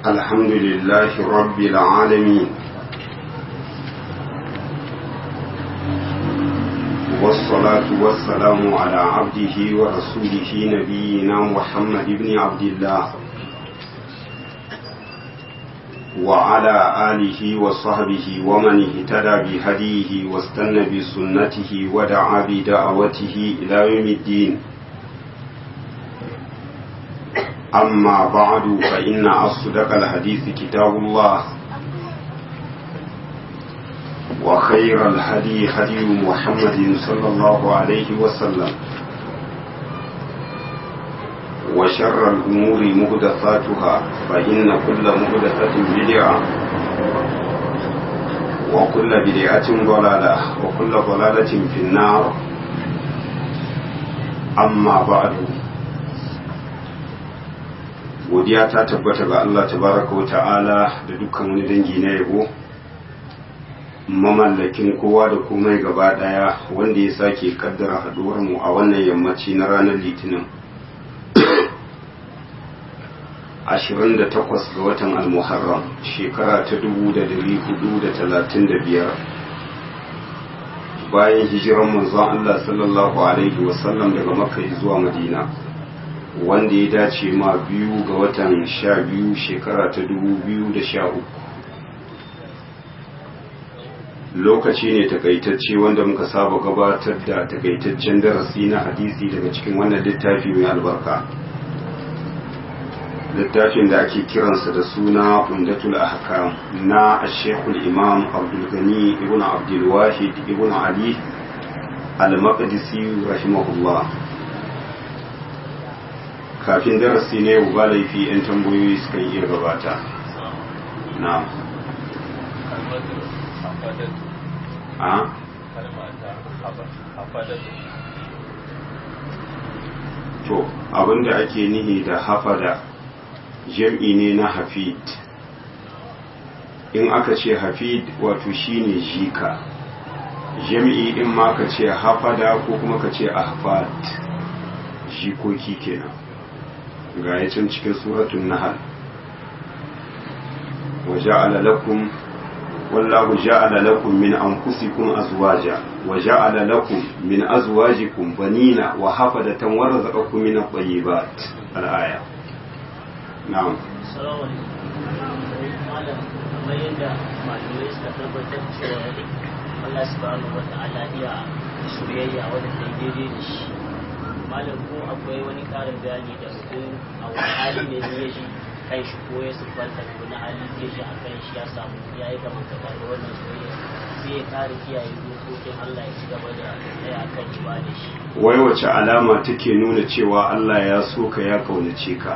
الحمد لله رب العالمين والصلاة والسلام على عبده ورسوله نبينا محمد بن عبد الله وعلى آله وصحبه ومن اهتدى بهديه واستنى بسنته ودعا بدعوته إلى يوم الدين أما بعد فإن أصدق الحديث كتاب الله وخير الهدي هدي محمد صلى الله عليه وسلم وشر الأمور مهدثاتها فإن كل مهدثة بدعة وكل بدعة ضلالة وكل ضلالة في النار أما بعد godiya ta tabbata ga Allah tabaraka wa ta'ala da dukkan wani dangi na yabo mamallakin kowa da komai gaba daya wanda ya sake kaddara haduwar mu a wannan yammaci na ranar litinin 28 ga watan al-muharram shekara ta 1435 bayan hijiran manzon Allah sallallahu alaihi wasallam daga makka zuwa madina wanda ya dace ma biyu ga watan sha biyu shekara ta dubu biyu da sha uku lokaci ne takaitacce wanda muka saba gabatar da takaitaccen darasi na hadisi daga cikin wannan littafi mai albarka littafin da ake kiransa da suna umdatul ahkam na ashekul imam abdulgani ibn abdulwahid ibn ali al-maqdisi rahimahullah kafin darasi ne yau ba laifi 'yan tambayoyi suka iya gabata na a to abinda ake nihi da hafada jam'i ne na hafid in aka ce hafid wato shine jika jam'i in ma ka ce hafada ko kuma ka ce ahfad jikoki kenan ga ya can cikin suratun nahal wa ja'ala lakum wallahu ja'ala lakum min anfusikum azwaja wa ja'ala lakum min azwajikum banina wa hafadatan wa razaqakum min at-tayyibat al-aya na'am assalamu alaikum malam kamar yadda malamai suka tabbatar cewa Allah subhanahu wa ta'ala iya soyayya wadda ta daidai da shi malam ko akwai wani karin bayani da mutum a wani hali ne ya ji kan shi ko ya siffanta da wani hali zai ji a kan shi ya samu ya yi kamar da wannan soyayya sai ya kare kiyaye dokokin Allah ya ci gaba da tsaya a kan ibada shi wai wace alama take nuna cewa Allah ya so ka ya kaunace ka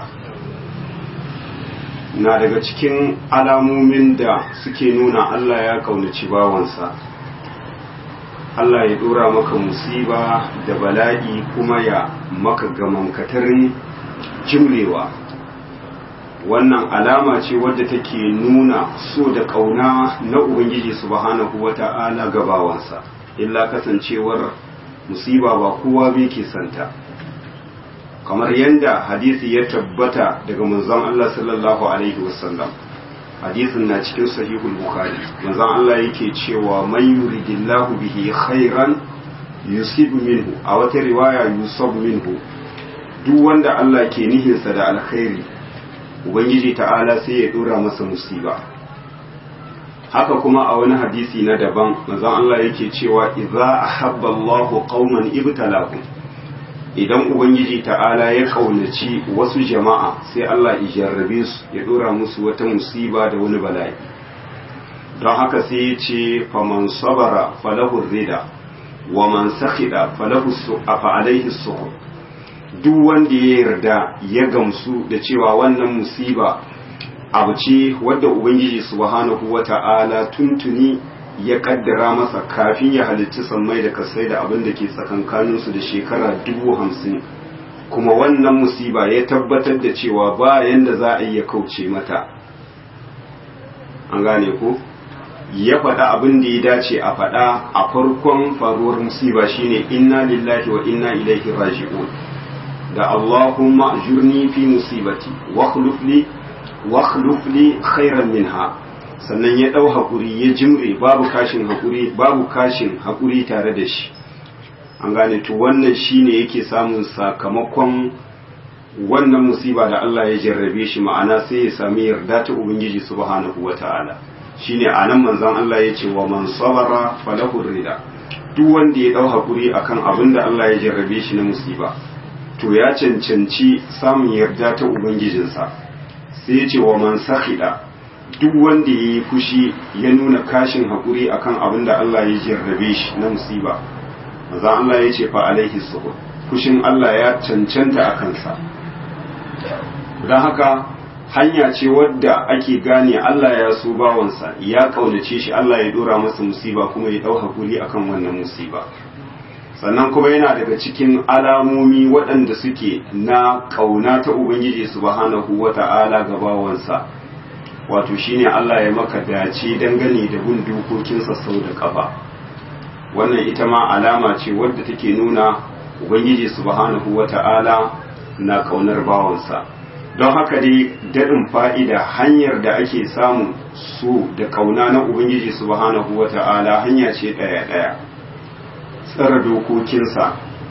na daga cikin alamomin da suke nuna Allah ya kaunaci bawansa Allah ya dora maka musiba da bala'i kuma ya maka gamankatarin jimrewa wannan alama ce wadda take nuna so da ƙauna na Ubangiji subhanahu wata'ala gabawansa illa kasancewar musiba ba kowa bai ke santa kamar yadda hadisi ya tabbata daga manzon Allah sallallahu alaihi wasallam hadisin na cikin sahihul bukhari manzon Allah yake cewa man yuridillahu bihi khairan yusib minhu a wata riwaya yusab minhu duk wanda Allah ke nihinsa da alkhairi ubangiji ta'ala sai ya dora masa musiba haka kuma a wani hadisi na daban manzon Allah yake cewa idza ahabba Allahu qauman ibtalahum idan ubangiji ta'ala ya kaunaci wasu jama'a sai Allah ya jarrabe su ya dora musu wata musiba da wani bala'i don haka sai ya ce faman sabara falahu rida wa man sakhida falahu su'afa alaihi su'ub duk wanda ya yarda ya gamsu da cewa wannan musiba abu ce wadda ubangiji subhanahu wata'ala tuntuni ya kaddara masa kafin ya halicci sammai da kasai da abin da ke tsakankaninsu da shekara dubu hamsin kuma wannan musiba ya tabbatar da cewa ba yanda za a iya kauce mata an gane ko ya faɗa abin da ya dace a faɗa a farkon faruwar musiba shine inna lillahi wa inna ilaihi raji'un da Allahumma ajurni fi musibati wa khuluf li wakhluf li khairan minha sannan ya dau hakuri ya jimre babu kashin hakuri babu kashin hakuri tare da shi an gane to wannan shine yake samun sakamakon wannan musiba da Allah ya jarrabe shi ma'ana sai ya sami yarda ta ubangiji subhanahu wata'ala shine anan manzon Allah ya ce wa man sabara falahu rida duk wanda ya dau hakuri akan abin da Allah ya jarrabe shi na musiba to ya cancanci samun yarda ta ubangijinsa sai ya ce wa man sakhida duk wanda ya yi fushi ya nuna kashin hakuri akan abin da Allah ya jarrabe shi na musiba manzon Allah ya ce fa alaihi subur fushin Allah ya cancanta a kansa don haka hanya ce wadda ake gane Allah ya so bawansa ya kaunace shi Allah ya dora masa musiba kuma ya dau hakuri akan wannan musiba sannan kuma yana daga cikin alamomi waɗanda suke na kauna ta ubangiji subhanahu wata'ala ga bawansa wato shine Allah ya maka dace dangane da bin dokokinsa sau da kafa wannan ita ma alama ce wadda take nuna ubangiji subhanahu wata'ala na kaunar bawansa don haka dai daɗin fa'ida hanyar da ake samu su da kauna na ubangiji subhanahu wata'ala hanya ce ɗaya-ɗaya tsara dokokinsa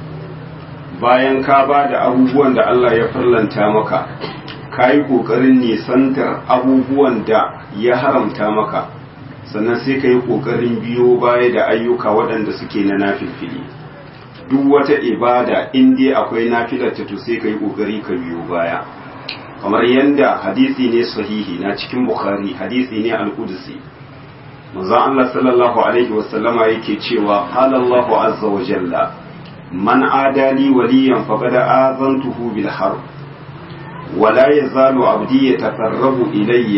bayan ka ba da abubuwan da Allah ya farlanta maka ka yi ƙoƙarin nisantar abubuwan da ya haramta maka sannan sai ka yi ƙoƙarin biyo baya da ayyuka waɗanda suke na nafilfili duk wata ibada in dai akwai nafilarta to sai ka yi ƙoƙari ka biyo baya kamar yadda hadisi ne sahihi na cikin bukhari hadisi ne al-qudsi manzon Allah sallallahu alaihi wasallama yake cewa qala Allahu azza wa jalla man adali waliyan faqad azantuhu bil harb ولا يزال عبدي يتقرب إلي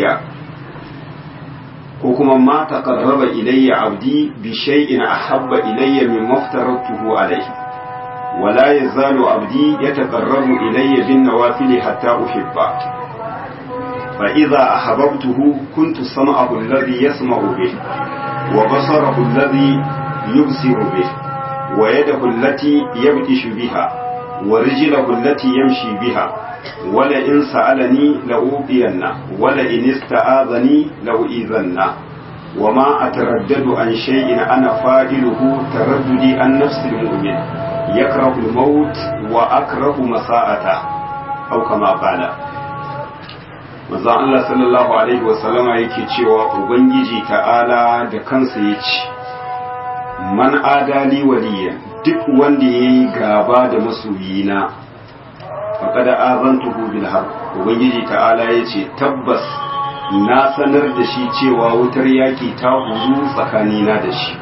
وكما ما تقرب إلي عبدي بشيء أحب إلي مما افترضته عليه ولا يزال عبدي يتقرب إلي بالنوافل حتى أحبه فإذا أحببته كنت سمعه الذي يسمع به وبصره الذي يبصر به ويده التي يبطش بها ورجله التي يمشي بها ولئن سألني لأوقينه ولئن استعاذني لأؤذنه وما أتردد عن شيء أنا فاعله ترددي عن نفس المؤمن يكره الموت وأكره مساءته أو كما قال manzo Allah sallallahu alaihi wasallama yake cewa ubangiji ta'ala da kansa ya ce man adali waliyan duk wanda ya yi gaba da masoyina faƙada azantuhu bil har ubangiji ta'ala ya ce tabbas na sanar da shi cewa wutar yaki ta huru tsakanina da shi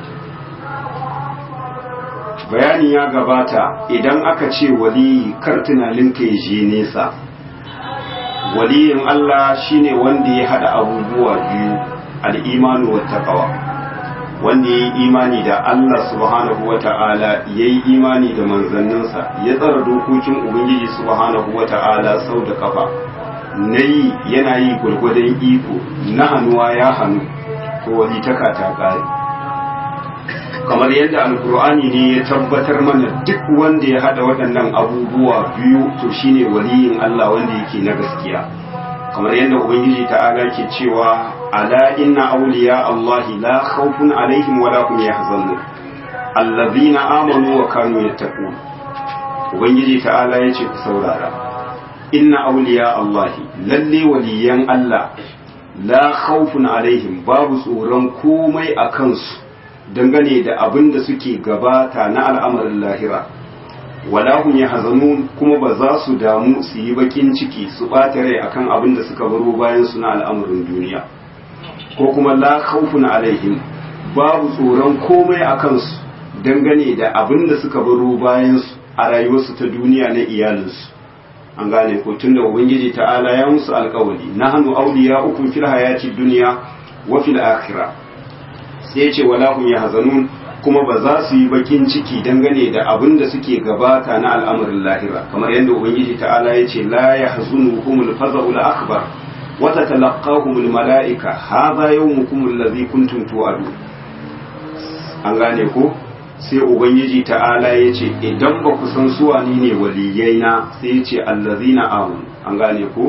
bayani ya gabata idan aka ce waliyi kar tunaninka ya je nesa waliyin Allah shine wanda ya hada abubuwa biyu al'imanu wa taqwa wanda ya yi imani da Allah subhanahu wa ta'ala ya yi imani da manzanninsa ya tsara dokokin Ubangiji subhanahu wa ta'ala sau da kafa na yi yana yi gwargwadon iko na hannuwa ya hannu to wani taka ta ƙari kamar yadda alkur'ani ne ya tabbatar mana duk wanda ya hada waɗannan abubuwa biyu to shine waliyin Allah wanda yake na gaskiya kamar yadda ubangiji ta'ala ke cewa ala inna awliya allahi la khawfun alaihim wala hum yahzanun allazina amanu wa kanu yattaqun ubangiji ta'ala yace ku saurara inna awliya allahi lalle waliyan allah la khawfun alaihim babu tsoron komai a kansu dangane da abin da suke gabata na al'amarin lahira wala hum yahzanun kuma ba za su damu su yi bakin ciki su ɓata rai akan abin da suka baro bayan su na al'amarin duniya ko kuma la khawfun alaihim babu tsoron komai a kansu dangane da abin da suka baro bayan su a rayuwarsu ta duniya na iyalinsu an gane ko tunda ubangiji ta'ala ya musu alkawali nahnu awliya'ukum fil hayati dunya wa fil akhirah sai ya ce wala hum yahzanun kuma ba za su yi bakin ciki dangane da abin da suke gabata na al'amarin lahira kamar yadda ubangiji ta'ala ya ce la yahzunuhumul faza'ul akbar wa tatalaqahumul mala'ika hadha yawmukum allazi kuntum tu'adu an gane ko sai ubangiji ta'ala ya ce idan ba ku san su wani ne waliyaina sai ya ce allazina amanu an gane ko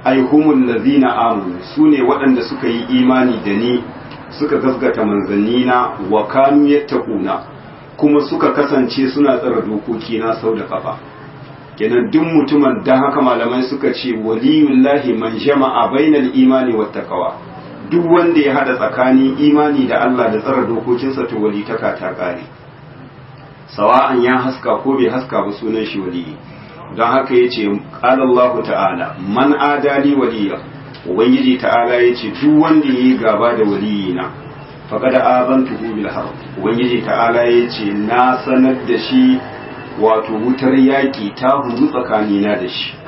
ai humul ladzina amanu sune waɗanda suka yi imani da ni suka gasgata manzannina wa kanu yattaquna kuma suka kasance suna tsara dokoki na sau da kafa kenan duk mutumin dan haka malamai suka ce waliyullahi man jama'a bainal imani wat taqwa duk wanda ya hada tsakanin imani da Allah da tsara dokokinsa to walitaka ta kare sawa'an ya haska ko bai haska ba sunan shi waliyi don haka yace qala Allah ta'ala man adali waliya ubangiji ta'ala yace duk wanda yayi gaba da waliyina faqad azantuhu bil harb ubangiji ta'ala yace na sanar da shi wato wutar yaki ta huru tsakanina da shi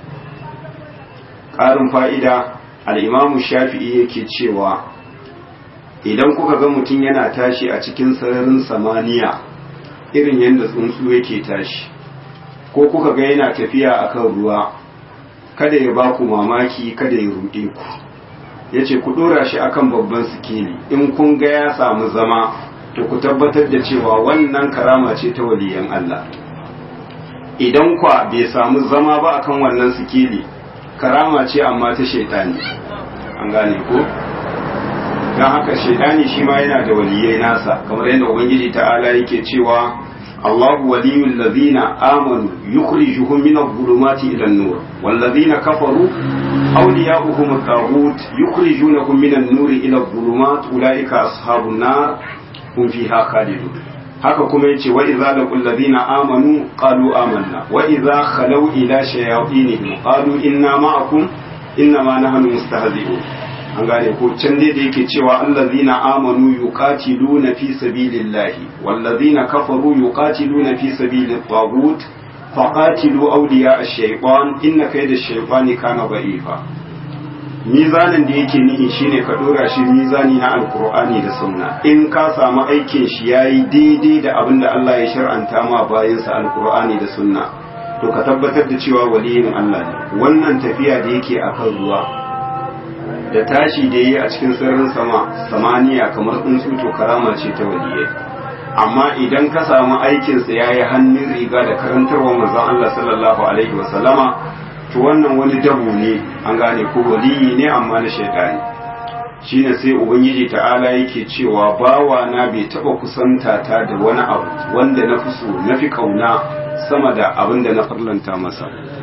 ƙarin fa'ida al'imamu shafi'i yake cewa idan kuka ga mutum yana tashi a cikin sararin samaniya irin yadda tsuntsu yake tashi ko kuka ga yana tafiya a kan ruwa kada ya ba ku mamaki kada ya ruɗe ku ya ce ku ɗora shi akan babban sikeli in kun ga ya samu zama to ku tabbatar da cewa wannan karama ce ta waliyan Allah idan kwa bai samu zama ba akan wannan sikeli karama ce amma ta shaitani an gane ko don haka shaitani shi ma yana da waliyai nasa kamar yadda ubangiji ta'ala yake cewa Allahu waliyul ladina amanu yukhrijuhum min adh-dhulumati ila an-nur wal ladina kafaru awliya'uhum at-taghut yukhrijunahum min an-nuri ila adh-dhulumat ulaika ashabun nar hum fiha khalidun haka kuma yace wa idza laqul ladina amanu qalu amanna wa idza khalaw ila shayatinihim qalu inna ma'akum inna ma nahnu mustahzi'un an gane ko can dai da yake cewa allazina amanu yuqatiluna fi sabilillahi wallazina kafaru yuqatiluna fi sabilit taghut faqatilu awliya ash-shaytan inna kayda ash-shaytani kana da'ifa mizanin da yake nihi shine ka dora shi mizani na alkur'ani da sunna in ka samu aikin shi yayi daidai da abin da Allah ya shar'anta ma bayansa alkur'ani da sunna to ka tabbatar da cewa waliyin Allah ne wannan tafiya da yake akan ruwa da tashi da yi a cikin sirrin sama samaniya kamar tsuntsu to karama ce ta waliyai amma idan ka samu aikinsa yayi hannun riga da karantarwa manzon Allah sallallahu alaihi wasallama to wannan wani dabu ne an gane ko waliyi ne amma na shaitani shine sai ubangiji ta'ala yake cewa bawa na bai taba kusanta ta da wani abu wanda na fi so na fi kauna sama da abin da na farlanta masa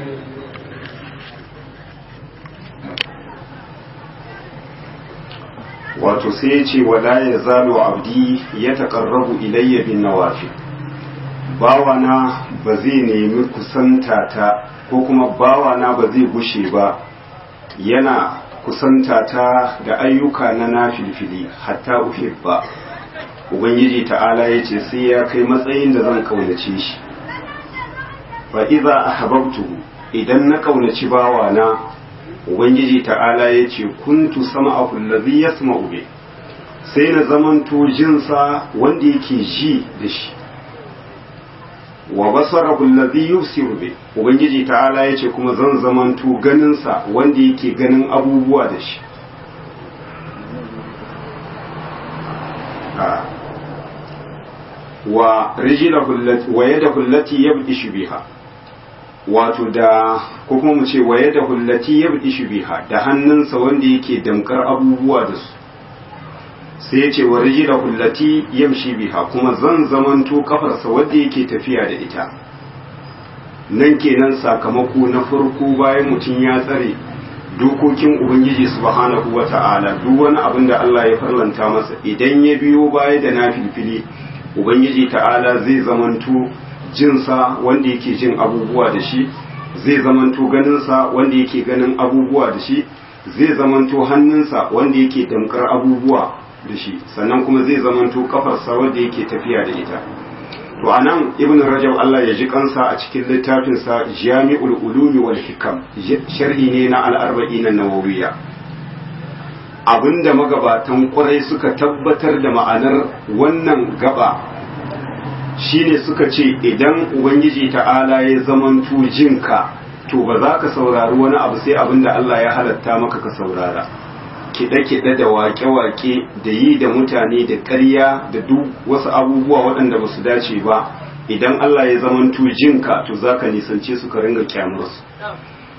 wato sai ya ce wala ya zalo abdi ya taƙarrabu ilayya bin nawafi bawana ba zai nemi kusanta ta ko kuma bawana ba zai gushe ba yana kusanta ta da ayyuka na nafilfili hatta uhibba ubangiji ta'ala ya ce sai ya kai matsayin da zan kaunace shi fa iza ahbabtuhu idan na kaunaci bawana ubangiji ta'ala ya ce kuntu sama'ahu allazi yasma'u bi sai na zamanto jinsa wanda yake ji da shi wa basarahu allazi yusiru bi ubangiji ta'ala yace kuma zan zamanto ganin sa wanda yake ganin abubuwa da shi wa rijlahu allati wa yadahu allati yabdishu biha wato da ko kuma mu ce wa yadahu allati yabdishu biha da hannunsa wanda yake damkar abubuwa da su sai ya ce wa rijila hullati yamshi biha kuma zan zamanto kafarsa wadda yake tafiya da ita nan kenan sakamako na farko bayan mutum ya tsare dokokin ubangiji subhanahu wata'ala duk wani abin da Allah ya farlanta masa idan ya biyo baya da nafilfili ubangiji ta'ala zai zamanto jinsa wanda yake jin abubuwa da shi zai zamanto ganinsa wanda yake ganin abubuwa da shi zai zamanto hannunsa wanda yake damkar abubuwa da shi sannan kuma zai zamanto kafarsa wadda yake tafiya da ita to anan ibn rajab Allah ya ji kansa a cikin littafinsa jami'ul ulumi wal hikam sharhi ne na al-arba'in an-nawawiyya abinda magabatan kwarai suka tabbatar da ma'anar wannan gaba shine suka ce idan ubangiji ta'ala ya zamanto jinka to ba za ka saurari wani abu sai abinda Allah ya halatta maka ka saurara kiɗe-kiɗe da waƙe-waƙe da yi da mutane da ƙarya da duk wasu abubuwa waɗanda ba su dace ba idan Allah ya zamanto jinka to za ka nisance su ka ringa kyamarsu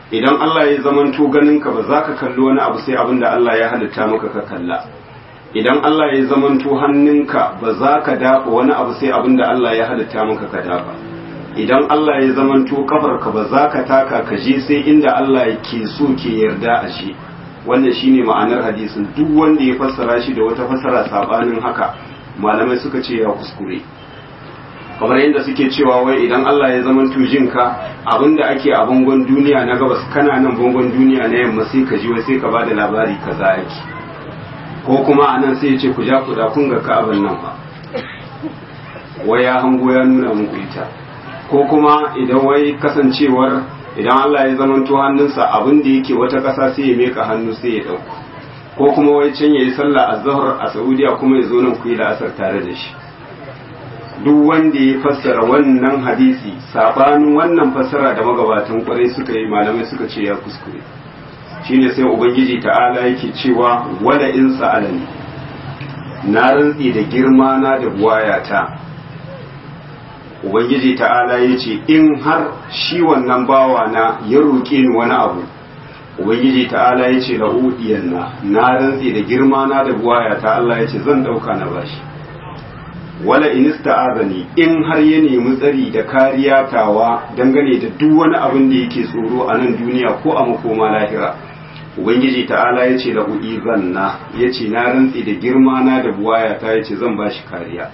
idan Allah ya zamanto ganinka ba za ka kalli wani abu sai abin da Allah ya halitta maka ka kalla idan Allah ya zamanto hannunka ba za ka dafa wani abu sai abin da Allah ya halitta maka ka dafa idan Allah ya zamanto kafarka ba za ka taka ka je sai inda Allah ke so ke yarda a shi wannan shine ma'anar hadisin duk wanda ya fassara shi da wata fassara sabanin haka malamai suka ce ya kuskure kamar yadda suke cewa wai idan Allah ya zama jinka abinda ake a bangon duniya na gabas kana nan bangon duniya na yamma sai ka ji wai sai ka bada labari kaza yake ko kuma anan sai ya ce ku ja ku da kun ga ka'aban nan ba wai ya hango ya nuna muku ita ko kuma idan wai kasancewar idan Allah ya zama to hannunsa abin da yake wata ƙasa sai ya meka hannu sai ya ɗauko ko kuma wai can yayi sallah azhar a Saudiya kuma ya zo nan ku yi la'asar tare da shi duk wanda ya fassara wannan hadisi sabanin wannan fassara da magabatan kwarai suka yi malamai suka ce ya kuskure shine sai ubangiji ta'ala yake cewa wala in sa'alani na rantsi da girma na da buwayata ubangiji ta'ala ya ce in har shi wannan bawa na ya roƙe ni wani abu ubangiji ta'ala ya ce la'udiyan na na rantsi da girma na da buwayata Allah ya ce zan ɗauka na bashi wala in ista'azani in har ya nemi tsari da kariya tawa dangane da duk wani abin da yake tsoro a nan duniya ko a makoma lahira ubangiji ta'ala ya ce lahu zanna ya ce na rantsi da girma na da buwaya ta ya ce zan ba shi kariya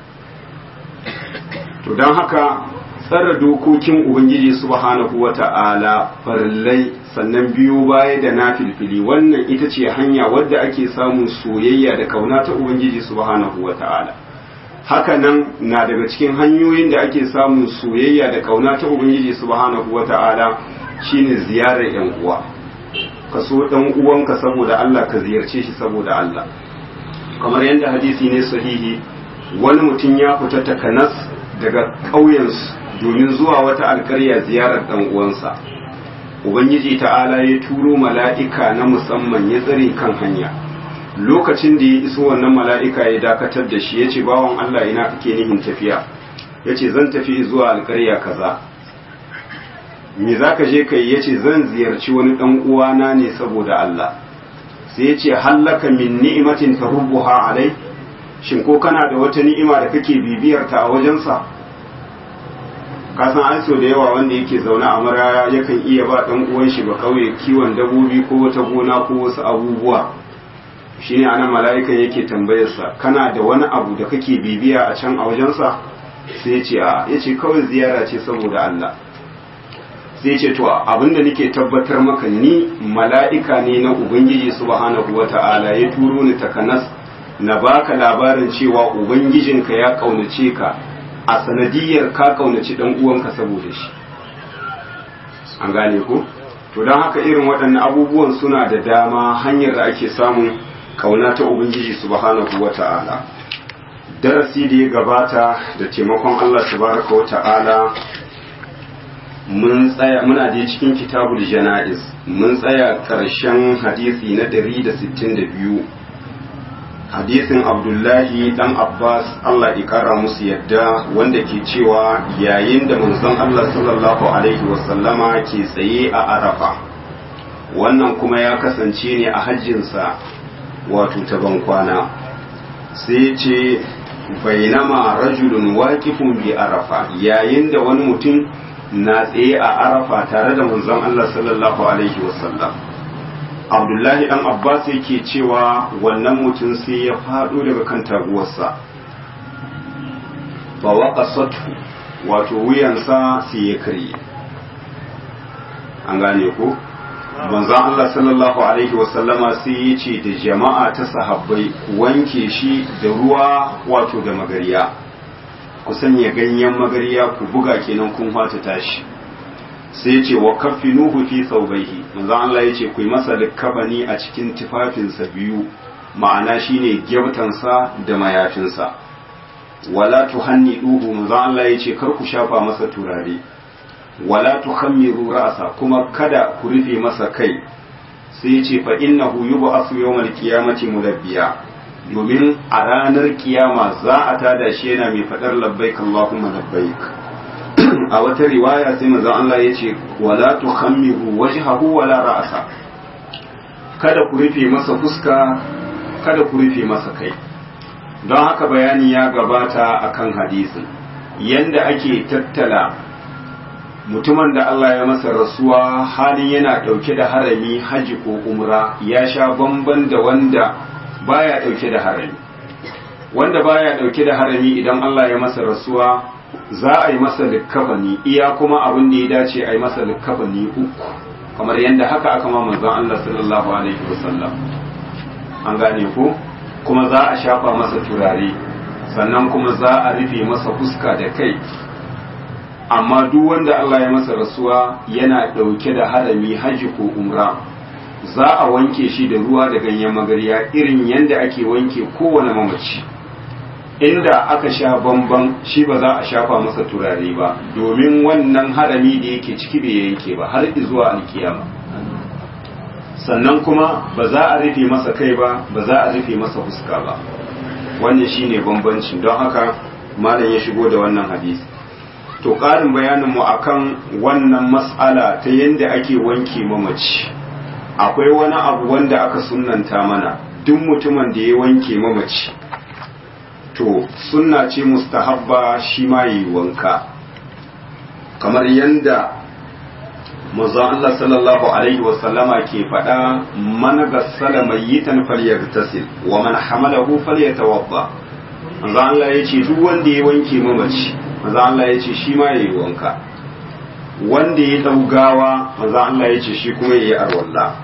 to don haka tsara dokokin ubangiji subhanahu wa ta'ala farillai sannan biyu baya da na filfili wannan ita ce hanya wadda ake samun soyayya da kauna ta ubangiji subhanahu wa ta'ala haka nan na daga cikin hanyoyin da ake samun soyayya da kauna ta ubangiji subhanahu wata'ala shine ziyarar yan uwa ka so dan uwanka saboda Allah ka ziyarce shi saboda Allah kamar yadda hadisi ne sahihi wani mutum ya fita takanas daga ƙauyensu domin zuwa wata alkarya ziyarar dan uwansa ubangiji ta'ala ya turo mala'ika na musamman ya tsare kan hanya lokacin da ya iso wannan mala'ika ya dakatar da shi ya ce bawan Allah ina kake nihin tafiya ya ce zan tafi zuwa alkarya kaza me za ka je kai ya ce zan ziyarci wani ɗan uwana ne saboda Allah sai ya ce hallaka min ni'imatin ta rubuha alai shin ko kana da wata ni'ima da kake bibiyarta a wajensa ka san an so da yawa wanda yake zaune a maraya yakan iya ba ɗan uwan shi ba kauye kiwon dabobi ko wata gona ko wasu abubuwa shine anan mala'ikan yake tambayarsa kana da wani abu da kake bibiya a can a wajensa sai ce a yace kawai ziyara ce saboda Allah sai ce to abinda nake tabbatar maka ni mala'ika ne na ubangiji subhanahu wata'ala ya turo ni takanas na baka labarin cewa ubangijinka ya kaunace ka a sanadiyar ka kaunaci dan uwanka saboda shi an gane ko to don haka irin waɗannan abubuwan suna da dama hanyar da ake samun kauna ta ubangiji subhanahu wata'ala darasi da ya gabata da taimakon Allah tabaraka wata'ala mun tsaya muna da cikin kitabul janaiz mun tsaya karshen hadisi na 162 hadisin abdullahi dan abbas Allah ya kara musu yadda wanda ke cewa yayin da manzon Allah sallallahu alaihi wasallama ke tsaye a arafa wannan kuma ya kasance ne a hajjinsa wato ta bankwana sai ce bainama rajulun waqifun bi arafa yayin da wani mutum na tsaye a arafa tare da manzon Allah sallallahu alaihi wasallam Abdullahi dan Abbas yake cewa wannan mutum sai ya faɗo daga kan taguwarsa fa waqasatu wato wuyansa sai ya karye an gane ko manzon Allah sallallahu alaihi wasallama sai ya ce da jama'a ta sahabbai ku wanke shi da ruwa wato da magariya ku sanya ganyen magariya ku buga kenan kun fata tashi sai ce wa kaffinuhu fi thawbayhi manzon Allah ya ce ku yi masa likkabani a cikin tufafinsa biyu ma'ana shine gyabtansa da mayafinsa wala tuhanniduhu manzon Allah ya ce kar ku shafa masa turare wala tukhammiru ra'sa kuma kada ku rufe masa kai sai ce fa innahu yub'asu yawmal qiyamati mudabbiya domin a ranar kiyama za a tada shi yana mai fadar labbaik Allahumma labbaik a wata riwaya sai manzon Allah ya ce wala tukhammiru wajhahu wala ra'sa kada ku rufe masa fuska kada ku rufe masa kai don haka bayani ya gabata akan hadisin yanda ake tattala mutumin da Allah ya masa rasuwa halin yana ɗauke da harami haji ko umra ya sha bamban da wanda baya ɗauke da harami wanda baya ɗauke da harami idan Allah ya masa rasuwa za a yi masa likkafani iya kuma abin da ya dace a yi masa likkafani uku kamar yadda haka aka ma manzon Allah sallallahu alaihi wasallam an gane ko kuma za a shafa masa turare sannan kuma za a rufe masa fuska da kai amma duk wanda Allah ya masa rasuwa yana ɗauke da harami haji ko umra za a wanke shi da ruwa da ganyen magarya irin yadda ake wanke kowane mamaci inda aka sha bamban shi ba za a shafa masa turare ba domin wannan harami da yake ciki bai yanke ba har zuwa alkiyama sannan kuma ba za a rufe masa kai ba ba za a rufe masa fuska ba wannan shine bambancin don haka malam ya shigo da wannan hadisi to ƙarin bayaninmu akan wannan mas'ala ta yadda ake wanke mamaci akwai wani abu wanda aka sunanta mana duk mutumin da ya wanke mamaci to sunna ce mustahabba shi ma yi wanka kamar yadda manzon Allah sallallahu alaihi wasallama ke faɗa man gassala mayyitan falyaghtasil wa man hamalahu falyatawadda manzon Allah yace duk wanda ya wanke mamaci manzon Allah yace shi ma yayi wanka wanda ya daugawa manzon Allah yace shi kuma yayi arwalla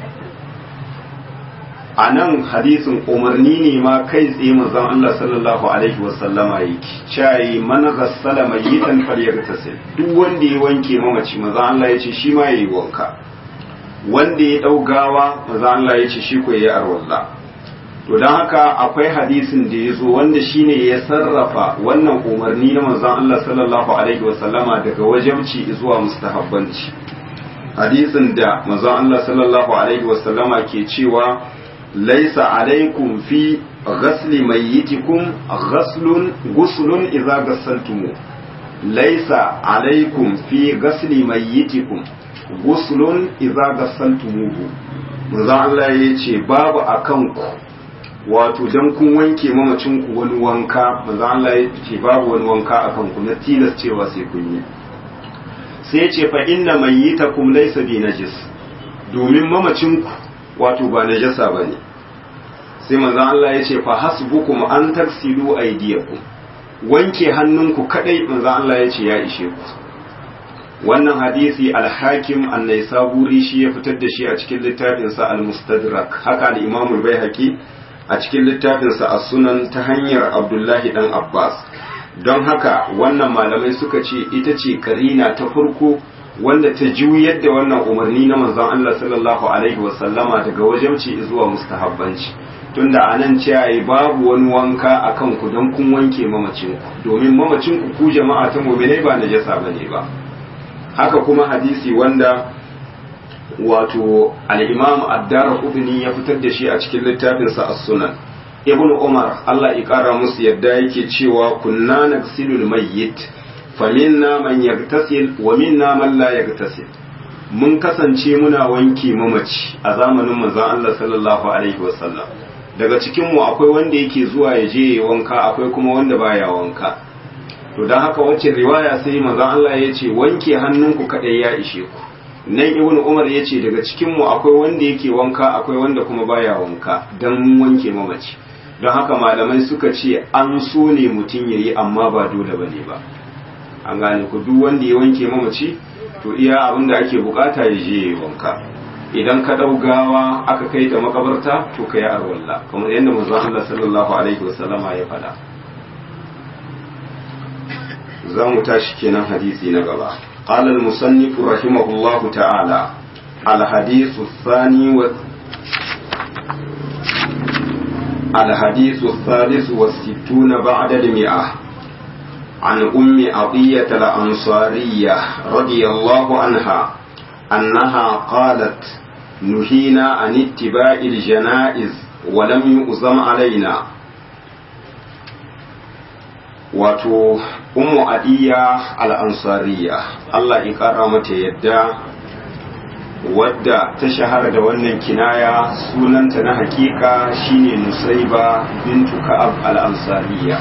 a nan hadisin umarni ne ma kai tsaye manzon Allah sallallahu alaihi wasallama yake cayi man ghassala mayyitan falyaghtasil duk wanda ya wanke mamaci manzon Allah yace shi ma yayi wanka wanda ya daugawa manzon Allah yace shi ko yayi arwalla to dan haka akwai hadisin da yazo wanda shine ya sarrafa wannan umarni na manzon Allah sallallahu alaihi wasallama daga wajibci zuwa mustahabbanci hadisin da manzon Allah sallallahu alaihi wasallama ke cewa ليس عليكم في غسل ميتكم غسل غسل إذا غسلتموه ليس عليكم في غسل ميتكم غسل إذا غسلتموه manzo Allah ya ce babu a kanku wato dan kun wanke mamacinku wani wanka manzo Allah ya ce babu wani wanka a kanku na tilas cewa sai kun yi sai ya ce fa inna mayyitakum laysa bi najis domin mamacinku wato ba najasa ba ne sai manzan Allah ya ce fa hasbukum an taksilu aydiyakum wanke hannunku kadai manzan Allah ya ce ya ishe ku wannan hadisi al-hakim an-naisaburi shi ya fitar da shi a cikin littafin sa al-mustadrak haka al-imam al-baihaqi a cikin littafin sa as-sunan ta hanyar Abdullahi dan Abbas don haka wannan malamai suka ce ita ce karina ta farko wanda ta juyar da wannan umarni na manzon Allah sallallahu alaihi wasallama daga wajabci zuwa mustahabbanci tunda a nan ce babu wani wanka a kanku don kun wanke mamacinku domin mamacinku ku jama'a ta muminai ba najasa bane ba haka kuma hadisi wanda wato al-imam ad-dara ya fitar da shi a cikin littafinsa as-sunan ibnu umar Allah ya kara musu yadda yake cewa kunna nagsilul mayyit faminna man yagtasil wa minna man la yagtasil mun kasance muna wanke mamaci a zamanin manzon Allah sallallahu alaihi wasallam daga cikin mu akwai wanda yake zuwa ya je ya wanka akwai kuma wanda baya wanka to dan haka wacce riwaya sai manzon Allah ya ce wanke hannunku kadai ya ishe ku nan ibnu umar ya ce daga cikin mu akwai wanda yake wanka akwai wanda kuma baya wanka dan wanke mamaci don haka malamai suka ce an so ne mutum yayi amma ba dole bane ba an gane ku duk wanda ya wanke mamaci to iya abin da ake bukata ya je ya wanka idan ka dau gawa aka kai ta makabarta to ka yi arwalla kamar yadda manzon Allah sallallahu alaihi wasallama ya faɗa za mu tashi kenan hadisi na gaba قال المصنف رحمه الله تعالى الحديث الثاني و... الحديث الثالث والستون بعد المئة عن أم عطية الأنصارية رضي الله عنها أنها قالت نهينا عن اتباع الجنائز ولم يؤزم علينا wato ummu adiya al-ansariya Allah ya kara mata yadda wadda ta shahara da wannan kinaya sunanta na hakika shine nusaiba bintu ka'ab al-ansariya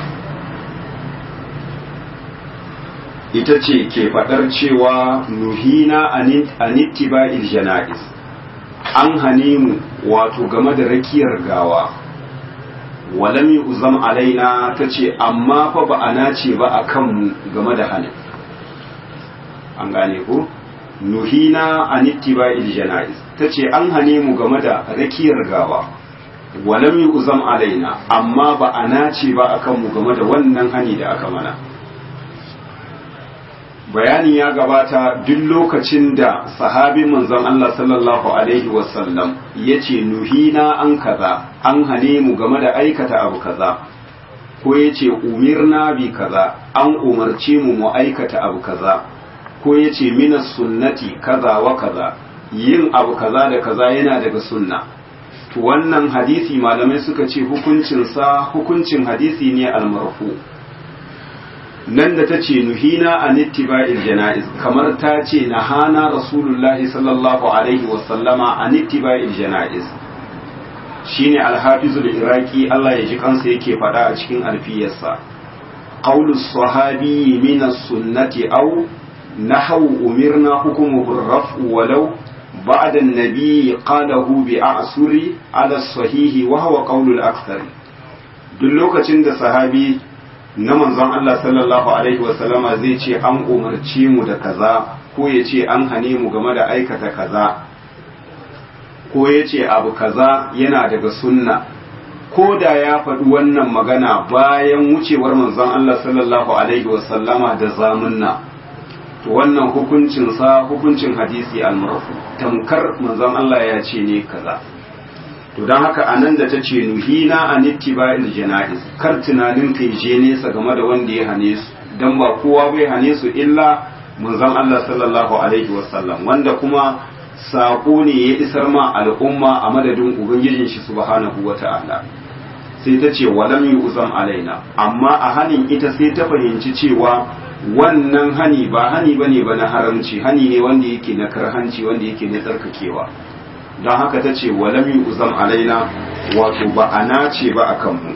ita ce ke faɗar cewa nuhina anittiba'il jana'iz an hane mu wato game da rakiyar gawa walam uzam alaina ta ce amma fa ba a nace ba a kanmu game da hanin an gane ko nuhina anittiba'il jana'iz ta ce an hane mu game da rakiyar gawa walam uzam alaina amma ba a nace ba a kanmu game da wannan hani da aka mana bayani ya gabata duk lokacin da sahabin manzon Allah sallallahu alaihi wasallam ya ce nuhina an kaza an hane mu game da aikata abu kaza ko ya ce umirna bi kaza an umarce mu mu aikata abu kaza ko ya ce mina sunnati kaza wa kaza yin abu kaza da kaza yana daga sunna to wannan hadisi malamai suka ce hukuncinsa hukuncin hadisi ne almarfu nan da ta ce nuhina an ittiba'il jana'iz kamar ta ce nahana rasulullahi sallallahu alaihi wasallama an ittiba'il jana'iz shine alhafizul iraki Allah ya ji kansa yake faɗa a cikin alfiyarsa qawlu sahabi min as-sunnati aw nahwu umirna hukmuhu ar-raf'u walau بعد النبي قاله بأعسر على الصحيح وهو قول الأكثر duk lokacin da sahabi na manzon Allah sallallahu alaihi wasallama zai ce an umarci mu da kaza ko ya ce an hane mu game da aikata kaza ko ya ce abu kaza yana daga sunna ko da ya faɗi wannan magana bayan wucewar manzon Allah sallallahu alaihi wasallama da zamunna to wannan hukuncinsa hukuncin hadisi al-marfu tamkar manzon Allah ya ce ne kaza to don haka anan da ta ce nuhina an ittiba'il jana'iz kar tunanin kai je nesa game da wanda ya hane su dan ba kowa bai hane su illa manzon Allah sallallahu alaihi wasallam wanda kuma sako ne ya isar ma al'umma a madadin ubangijin shi subhanahu wata'ala sai ta ce walam yu'zam alaina amma a hanin ita sai ta fahimci cewa wannan hani ba hani bane ba na haramci hani ne wanda yake na karhanci wanda yake na tsarkakewa don haka ta ce walam uzam alaina wato ba a nace ba a kanmu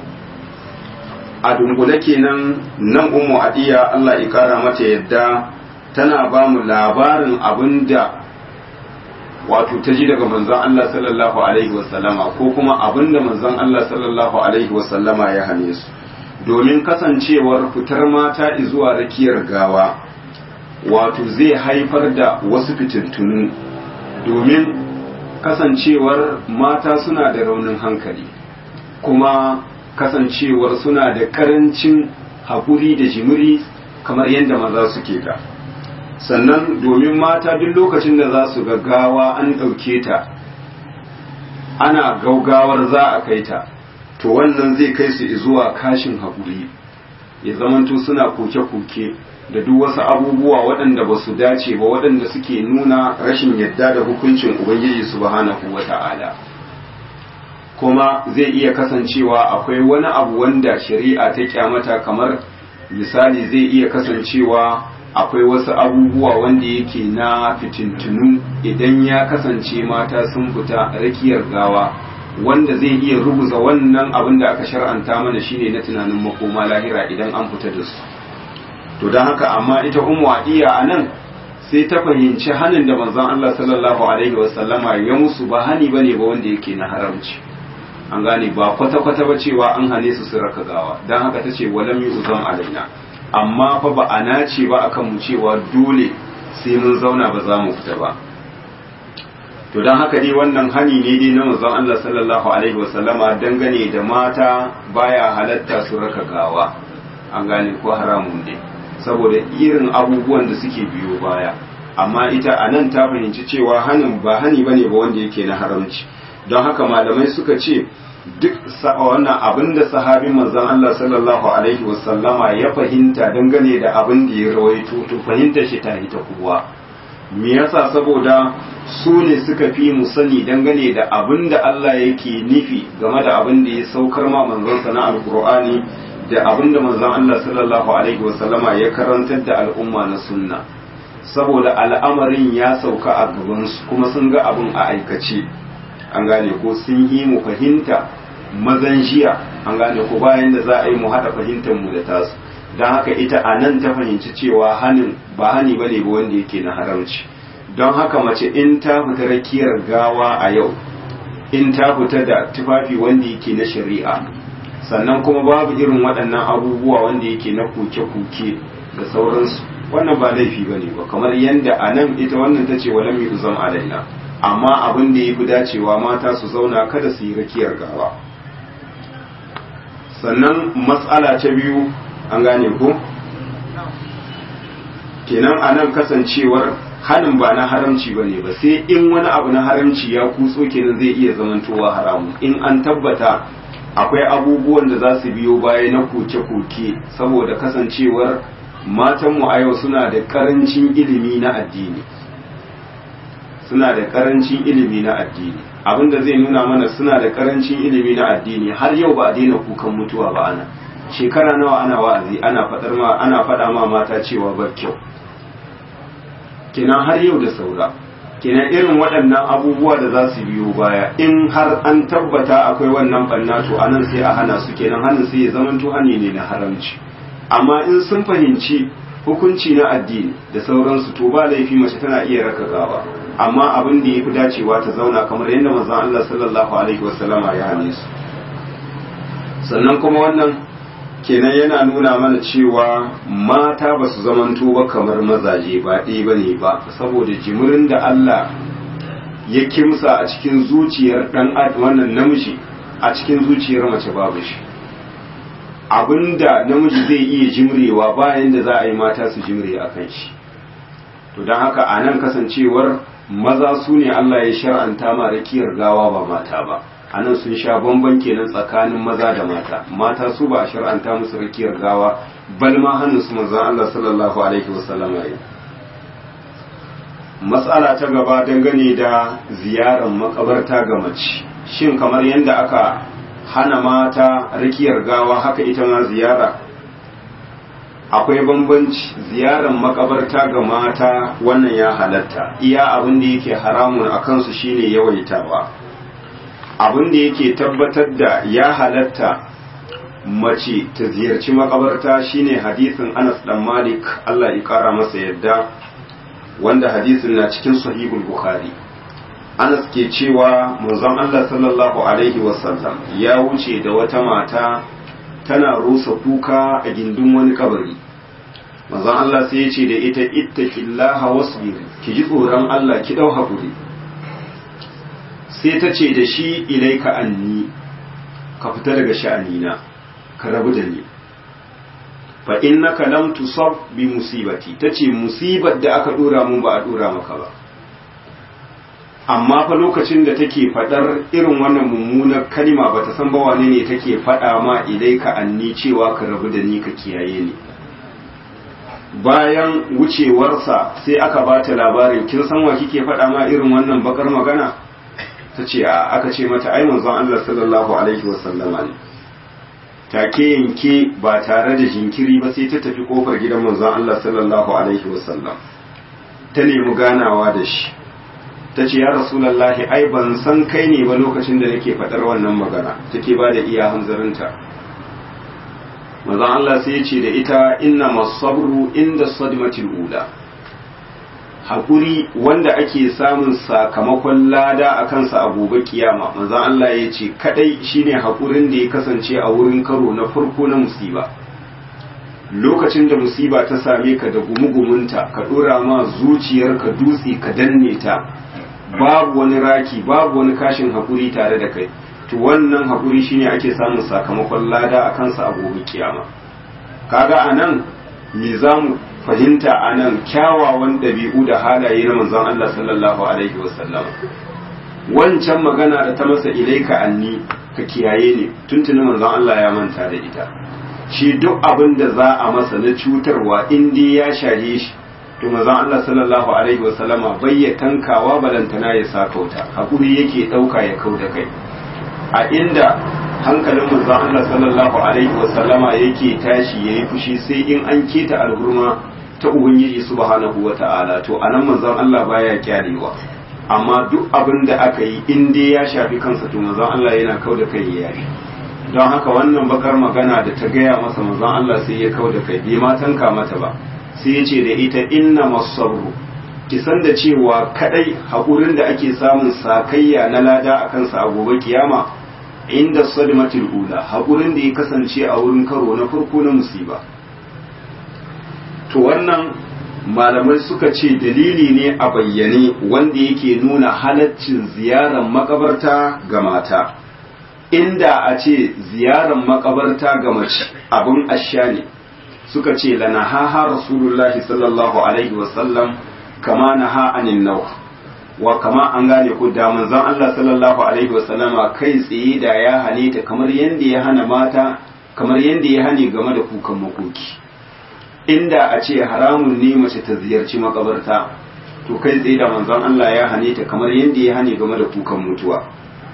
a dungule kenan nan umu adiya Allah ya kara mata yadda tana ba mu labarin abin da wato ta ji daga manzon Allah sallallahu alaihi wasallama ko kuma abin da manzon Allah sallallahu alaihi wasallama ya hane su domin kasancewar fitar mata zuwa rakiyar gawa wato zai haifar da wasu fitintunu domin kasancewar mata suna da raunin hankali kuma kasancewar suna da karancin haƙuri da jimiri kamar yadda maza suke da sannan domin mata duk lokacin da za su gaggawa an ɗauke ta ana gaugawar za a kai ta to wannan zai kai su zuwa kashin haƙuri ya zamanto suna koke-koke da duk wasu abubuwa waɗanda ba su dace ba waɗanda suke nuna rashin yadda da hukuncin ubangiji subhanahu wa ta'ala kuma zai iya kasancewa akwai wani abu wanda shari'a ta kyamata kamar misali zai iya kasancewa akwai wasu abubuwa wanda yake na fitintunu idan ya kasance mata sun fita rakiyar gawa wanda zai iya rubuza wannan abin da aka shar'anta mana shine na tunanin makoma lahira idan an fita da su to don haka amma ita ummu adiya a nan sai ta fahimci hanin da manzon Allah sallallahu alaihi wasallama ya musu ba hani bane ba wanda yake na haramci an gane ba kwata kwata ba cewa an hane su su raka gawa don haka ta ce walam yuzam alaina amma fa ba a nace ba akan mu cewa dole sai mun zauna ba za mu fita ba to don haka dai wannan hani ne dai na manzon Allah sallallahu alaihi wasallama dangane da mata baya halatta su raka gawa an gane ko haramun ne saboda irin abubuwan da suke biyo baya amma ita a nan ta fahimci cewa hanin ba hani bane ba wanda yake na haramci don haka malamai suka ce duk wannan abin da sahabin manzon Allah sallallahu alaihi wasallama ya fahimta dangane da abin da ya rawaito to fahimtar shi ta ita kuwa me yasa saboda su ne suka fi mu sani dangane da abin da Allah yake nufi game da abin da ya saukar ma manzonsa na alkur'ani da abinda manzon Allah sallallahu alaihi wasallama ya karantar da al'umma na sunna saboda al'amarin ya sauka a gabansu kuma sun ga abin a aikace an gane ko sun yi mu fahimta mazan jiya an gane ko bayan da za a yi mu haɗa fahimtar mu da tasu don haka ita a nan ta fahimci cewa hanin ba hani bane ba wanda yake na haramci don haka mace in ta fita rakiyar gawa a yau in ta fita da tufafi wanda yake na shari'a sannan kuma babu irin waɗannan abubuwa wanda yake na kuke-kuke da sauransu wannan ba laifi bane ba kamar yadda a nan ita wannan ta ce walam yi uzam alaina amma abin da ya fi dacewa mata su zauna kada su yi rakiyar gawa sannan matsala ta biyu an gane ko kenan a nan kasancewar hanin ba na haramci ba ne ba sai in wani abu na haramci ya kutso kenan zai iya zamantowa haramu in an tabbata akwai abubuwan da za su biyo baya na koke-koke saboda kasancewar matanmu a yau suna da karancin ilimi na addini suna da karancin ilimi na addini abinda zai nuna mana suna da karancin ilimi na addini har yau ba a daina kukan mutuwa ba ana shekara nawa ana wa'azi ana fadar ma ana fada ma mata cewa ba kyau kenan har yau da saura kenan irin waɗannan abubuwa da za su biyo baya in har an tabbata akwai wannan banna to anan sai a hana su kenan hannun sai ya zamanto hani ne na haramci amma in sun fahimci hukunci na addini da sauransu to ba laifi mace tana iya raka gawa amma abin da ya fi dacewa ta zauna kamar yadda manzon Allah sallallahu alaihi wasallama ya hane su sannan kuma wannan kenan yana nuna mana cewa mata ba su zamanto ba kamar mazaje ba ɗaya ba ne ba saboda jimirin da Allah ya kimsa a cikin zuciyar ɗan wannan namiji a cikin zuciyar mace babu shi abinda namiji zai iya jimrewa bayan da za a yi mata su jimre a kan shi to don haka a nan kasancewar maza su ne Allah ya shar'anta ma rakiyar gawa ba mata ba a nan sun sha bamban kenan tsakanin maza da mata mata su ba a shar'anta musu rakiyar gawa bal ma hannun su manzon Allah sallallahu alaihi wasallam ya matsala ta gaba dangane da ziyarar makabarta ga mace shin kamar yadda aka hana mata rakiyar gawa haka ita ma ziyara akwai bambanci ziyarar makabarta ga mata wannan ya halatta iya abin da yake haramun a kansu shine yawaitawa abin da yake tabbatar da ya halatta mace ta ziyarci makabarta shine hadisin Anas dan Malik Allah ya kara masa yadda wanda hadisin na cikin sahihul Bukhari Anas ke cewa manzon Allah sallallahu alaihi wasallam ya wuce da wata mata tana rusa kuka a gindin wani kabari manzon Allah sai ya ce da ita ittaqillaha wasbir ki ji tsoron Allah ki dau hakuri sai ta ce da shi ilaika anni ka fita daga sha'anina ka rabu da ni fa innaka lam tusab bi musibati tace musibar da aka dora mun ba a dora maka ba amma fa lokacin da take fadar irin wannan mummunar kalima bata san ba wane ne take fada ma ilaika anni cewa ka rabu da ni ka kiyaye ni bayan wucewarsa sai aka bata labarin kin san wa kike fada ma irin wannan bakar magana ta ce aka ce mata ai manzon Allah sallallahu alaihi wasallama ne take yanke ba tare da jinkiri ba sai ta tafi kofar gidan manzon Allah sallallahu alaihi wasallam ta nemi ganawa da shi ta ce ya rasulallahi ai ban san kai ne ba lokacin da nake faɗar wannan magana take ba da iya hanzarinta manzon Allah sai ya ce da ita inna masabru inda sadmatil ula haƙuri wanda ake samun sakamakon lada a kansa a gobe kiyama manzon Allah ya ce kadai shine haƙurin da ya kasance a wurin karo na farko na musiba lokacin da musiba ta same ka da gumugumunta ka ɗora ma zuciyarka dutse ka danne ta babu wani raki babu wani kashin haƙuri tare da kai to wannan haƙuri shine ake samun sakamakon lada a kansa a gobe kiyama kaga anan me zamu fahimta a nan kyawawan ɗabi'u da halaye na manzon Allah sallallahu alaihi wasallam wancan magana da ta masa ilaika anni ka kiyaye ne tuntuni manzon Allah ya manta da ita shi duk abin da za a masa na cutarwa in dai ya shahe shi to manzon Allah sallallahu alaihi wasallama bai ya tankawa balantana ya sakauta hakuri yake ɗauka ya kau da kai a inda hankalin manzon Allah sallallahu alaihi wasallama yake tashi yayi fushi sai in an keta alhurma ta ubangiji subhanahu wata'ala to anan manzon Allah baya kyalewa amma duk abin da aka yi in dai ya shafi kansa to manzon Allah yana kau da kai ya yafi don haka wannan bakar magana da ta gaya masa manzon Allah sai ya kau da kai bai ma tanka mata ba sai ya ce da ita inna masarru ki san da cewa kadai haƙurin da ake samun sakayya na lada a kansa a gobe kiyama inda sadmatul ula haƙurin da ya kasance a wurin karo na farko na musiba to wannan malamai suka ce dalili ne a bayyane wanda yake nuna halaccin ziyarar makabarta ga mata inda a ce ziyarar makabarta ga mace abin asha ne suka ce lana haha rasulullahi sallallahu alaihi wasallam kama na ha anin nau wa kama an gane ku da manzon Allah sallallahu alaihi wasallama kai tsaye da ya hane ta kamar yadda ya hana mata kamar yadda ya hane game da kukan makoki inda a ce haramun ne mace ta ziyarci makabarta to kai tsaye da manzon Allah ya hane ta kamar yadda ya hane game da kukan mutuwa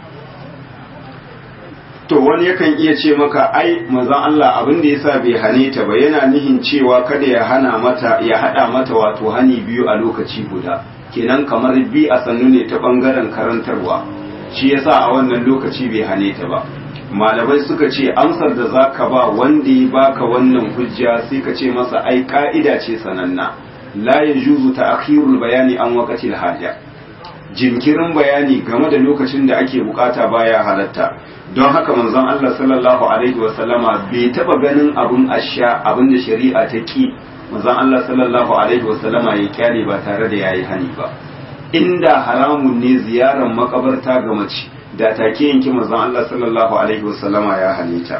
to wani yakan iya ce maka ai manzon Allah abin da yasa bai hane ta ba yana nihin cewa kada ya hana mata ya hada mata wato hani biyu a lokaci guda kenan kamar bi a sannu ne ta bangaren karantarwa shi yasa a wannan lokaci bai hane ta ba malamai suka ce amsar da za ka ba wanda ya baka wannan hujja sai ka ce masa ai ka'ida ce sananna la ya juzu ta akhirul bayani an waqatil haja jinkirin bayani game da lokacin da ake bukata baya halatta don haka manzon Allah sallallahu alaihi wa sallama bai taba ganin abun asha abin da shari'a ta ki manzon Allah sallallahu alaihi wa sallama ya kyale ba tare da yayi hani ba inda haramun ne ziyarar makabarta ga mace da take yanki manzon Allah sallallahu alaihi wasallama ya halitta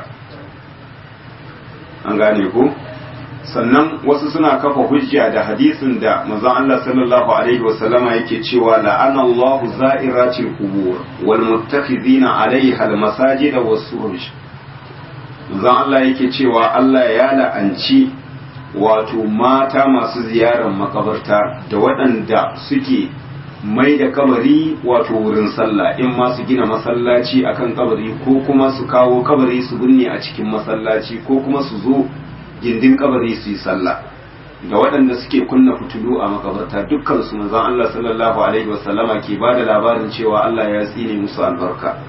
an gane ku sannan wasu suna kafa hujja da hadisin da manzon Allah sallallahu alaihi wasallama yake cewa la'ana Allah za'iratil qubur wal muttakhidina 'alayha al masajid was suruj manzon Allah yake cewa Allah ya la'anci wato mata masu ziyarar makabarta da waɗanda suke mai da kabari wato wurin sallah in ma su gina masallaci akan kabari ko kuma su kawo kabari su binne a cikin masallaci ko kuma su zo gindin kabari su yi sallah da waɗanda suke kunna fitulu a makabarta dukkan su manzon Allah sallallahu alaihi wasallama ke ba da labarin cewa Allah ya tsine musu albarka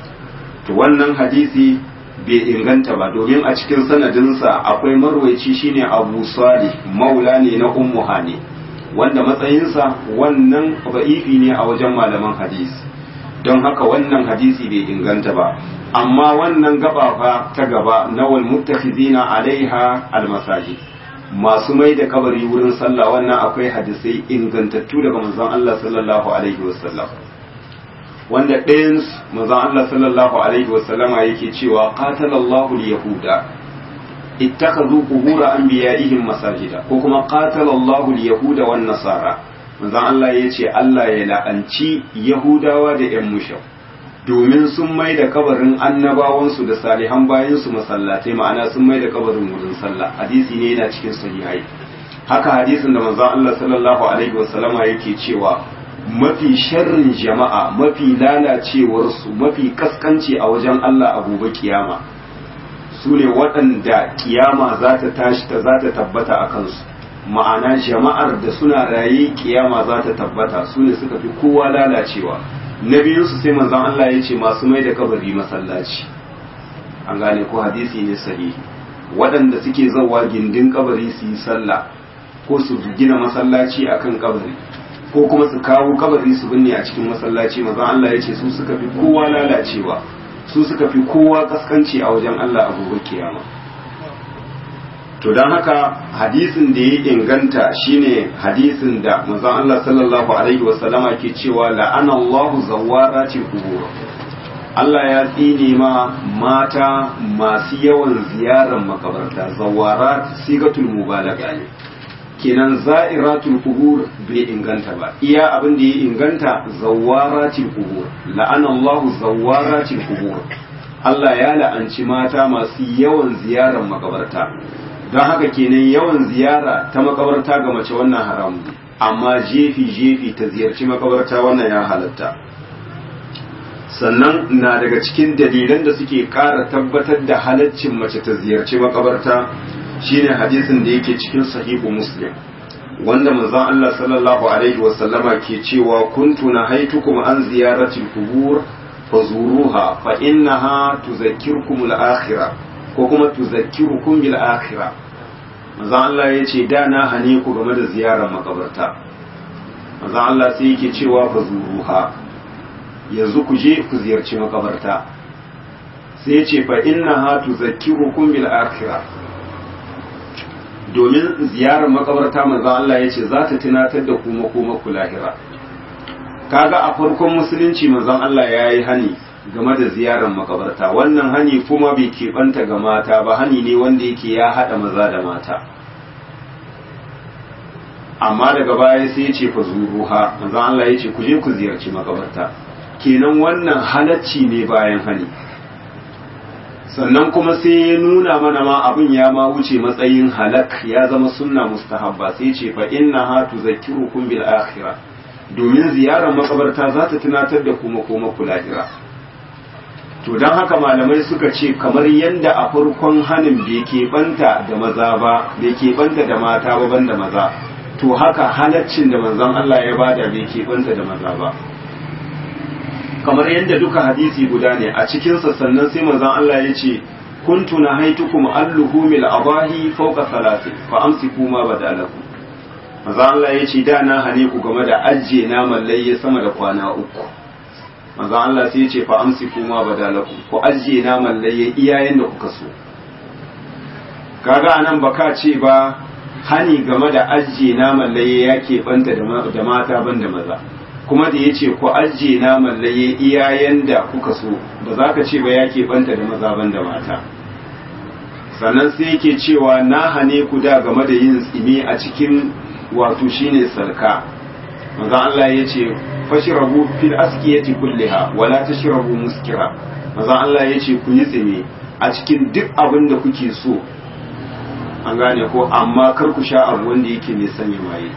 to wannan hadisi bai inganta ba domin a cikin sanadinsa akwai marwaici shine Abu Salih maula ne na Ummu Hani wanda matsayinsa wannan ba'ifi ne a wajen malaman hadisi don haka wannan hadisi bai inganta ba amma wannan gaba fa ta gaba na wal muttakhizina alaiha almasajid masu mai da kabari wurin sallah wannan akwai hadisai ingantattu daga manzon Allah sallallahu alaihi wasallam wanda ɗayan manzon Allah sallallahu alaihi wasallama yake cewa qatalallahu al-yahuda اتخذوا قبور أنبيائهم مساجدا ko kuma qatala Allahu al-yahuda wan nasara manzon Allah yace Allah ya la'anci Yahudawa da ƴan mushau domin sun mai da kabarin annabawansu da salihan bayansu masallatai ma'ana sun mai da kabarin wurin sallah hadisi ne yana cikin sahihai haka hadisin da manzon Allah sallallahu alaihi wasallama yake cewa mafi sharrin jama'a mafi lalacewarsu mafi kaskanci a wajen Allah a gobe kiyama su ne waɗanda kiyama za ta tashi ta za ta tabbata a kansu ma'ana jama'ar da suna raye kiyama za ta tabbata su ne suka fi kowa lalacewa na biyunsu sai manzon Allah ya ce masu mai da kabari masallaci an gane ko hadisi ne sahihi waɗanda suke zawa gindin kabari su yi sallah ko su gina masallaci akan kabari ko kuma su kawo kabari su binne a cikin masallaci manzon Allah ya ce su suka fi kowa lalacewa su suka fi kowa kaskanci a wajen Allah a gobe kiyama to don haka hadisin da ya inganta shine hadisin da manzon Allah sallallahu alaihi wasallama ke cewa la'ana Allahu zawwarati qubur Allah ya tsine ma mata masu yawan ziyarar makabarta zawarat sigatul mubalaga ne kenan za'iratul qubur bai inganta ba iya abin da ya inganta zawaratil qubur la'ana Allahu zawaratil qubur Allah ya la'anci mata masu yawan ziyarar makabarta don haka kenan yawan ziyara ta makabarta ga mace wannan haramu amma jefi jefi ta ziyarci makabarta wannan ya halatta sannan na daga cikin dalilan da suke ƙara tabbatar da halaccin mace ta ziyarci makabarta shine hadisin da yake cikin sahihu muslim wanda manzon Allah sallallahu alaihi wasallama ke cewa kuntu nahaitukum an ziyaratil qubur fazuruha fa innaha tuzakkirkum al-akhirah ko kuma tuzakkirukum bil akhirah manzon Allah yace da na hane ku game da ziyarar makabarta manzon Allah sai yake cewa fazuruha yanzu ku je ku ziyarci makabarta sai yace fa innaha tuzakkirukum bil akhirah domin ziyarar makabarta manzon Allah ya ce za ta tunatar da kuma kuma ku lahira kaga a farkon musulunci manzon Allah ya yi hani game da ziyarar makabarta wannan hani kuma bai keɓanta ga mata ba hani ne wanda yake ya haɗa maza da mata amma daga baya sai ya ce fa zuruha manzon Allah ya ce ku je ku ziyarci makabarta kenan wannan halacci ne bayan hani sannan kuma sai ya nuna mana ma abin ya ma wuce matsayin halak ya zama sunna mustahabba sai ce fa inna ha tuzakkirukum bil akhirah domin ziyarar makabarta za ta tunatar da kuma kuma ku lahira to dan haka malamai suka ce kamar yanda a farkon hanin bai keɓanta da maza ba bai keɓanta da mata ba banda maza to haka halaccin da manzon Allah ya bada bai keɓanta da maza ba kamar yadda duka hadisi guda ne a cikinsa sannan sai manzon Allah ya ce kuntu na haitukum alluhumil abahi fawqa salati fa amsiku ma badalakum manzon Allah ya ce da na hane ku game da ajje naman layya sama da kwana uku manzon Allah sai ya ce fa amsiku ma badalakum ku ajje naman layya iyayen da kuka so kaga anan baka ce ba hani game da ajje naman layya yake banta da mata banda maza kuma da ya ce ku ajiye naman laye iyayen da kuka so ba za ka ce ba ya banta da maza ban da mata sannan sai yake cewa na hane ku da game da yin tsimi a cikin wato shine sarka maza Allah ya ce fashirabu fil askiyati kulliha wala tashrabu muskira maza Allah ya ce ku yi tsimi a cikin duk abin da kuke so an gane ko amma kar ku sha abu wanda yake mai sanya maye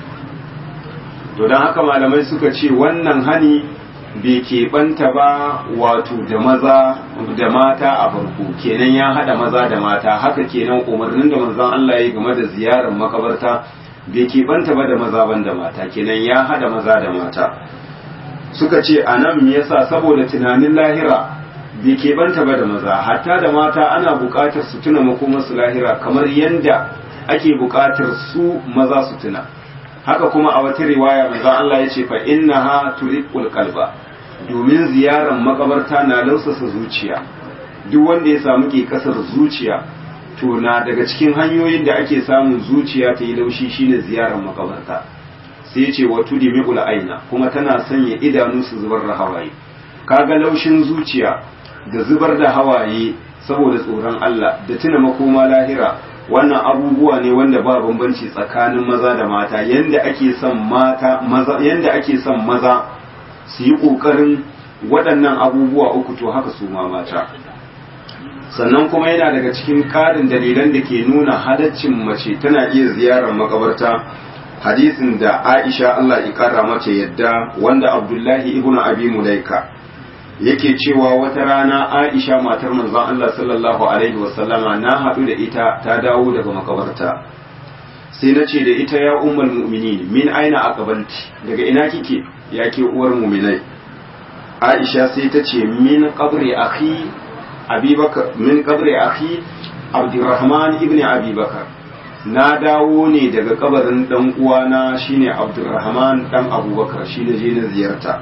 to don haka malamai suka ce wannan hani bai keɓanta ba wato da maza da mata a farko kenan ya haɗa maza da mata haka kenan umarnin da manzon Allah ya game da ziyarar makabarta bai keɓanta ba da maza ban da mata kenan ya haɗa maza da mata suka ce a nan me yasa saboda tunanin lahira bai keɓanta ba da maza hatta da mata ana buƙatar su tuna makomarsu lahira kamar yadda ake buƙatar su maza su tuna haka kuma a wata riwaya manzo Allah ya ce fa innaha turiqul qalba domin ziyarar makabarta na lausasa zuciya duk wanda ya samu ke kasar zuciya to na daga cikin hanyoyin da ake samun zuciya ta yi laushi shine ziyarar makabarta sai ce wa tudimi'ul aina kuma tana sanya idanu su zubar da hawaye kaga laushin zuciya da zubar da hawaye saboda tsoron Allah da tuna makoma lahira wannan abubuwa ne wanda ba bambanci tsakanin maza da mata yanda ake son mata maza yanda ake son maza su yi kokarin waɗannan abubuwa uku to haka su ma mata sannan kuma yana daga cikin ƙarin dalilan da ke nuna halaccin mace tana iya ziyarar makabarta hadisin da Aisha Allah ya kara mata yadda wanda Abdullahi ibnu Abi Mulaika yake cewa wata rana Aisha matar manzon Allah sallallahu alaihi wasallama na haɗu da ita ta dawo daga makabarta sai na ce da ita ya ummul mu'minin min aina aqbalti daga ina kike ya ke uwar mu'minai Aisha sai ta ce min qabri akhi Abubakar min qabri akhi Abdurrahman ibn Abubakar na dawo ne daga kabarin dan uwana shine Abdurrahman dan Abubakar shi ne je na ziyarta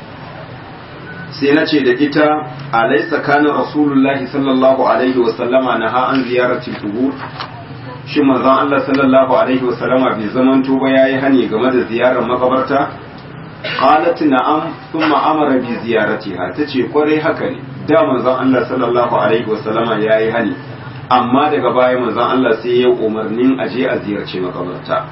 sai na ce da ita alaisa kana rasulullahi sallallahu alaihi wasallama na ha an ziyarci kubur shi manzon Allah sallallahu alaihi wasallama bai zaman tuba yayi hani game da ziyarar makabarta qalat na'am thumma amara bi ziyaratiha tace kwarai haka ne da manzon Allah sallallahu alaihi wasallama yayi hani amma daga baya manzon Allah sai ya umarnin aje a ziyarci makabarta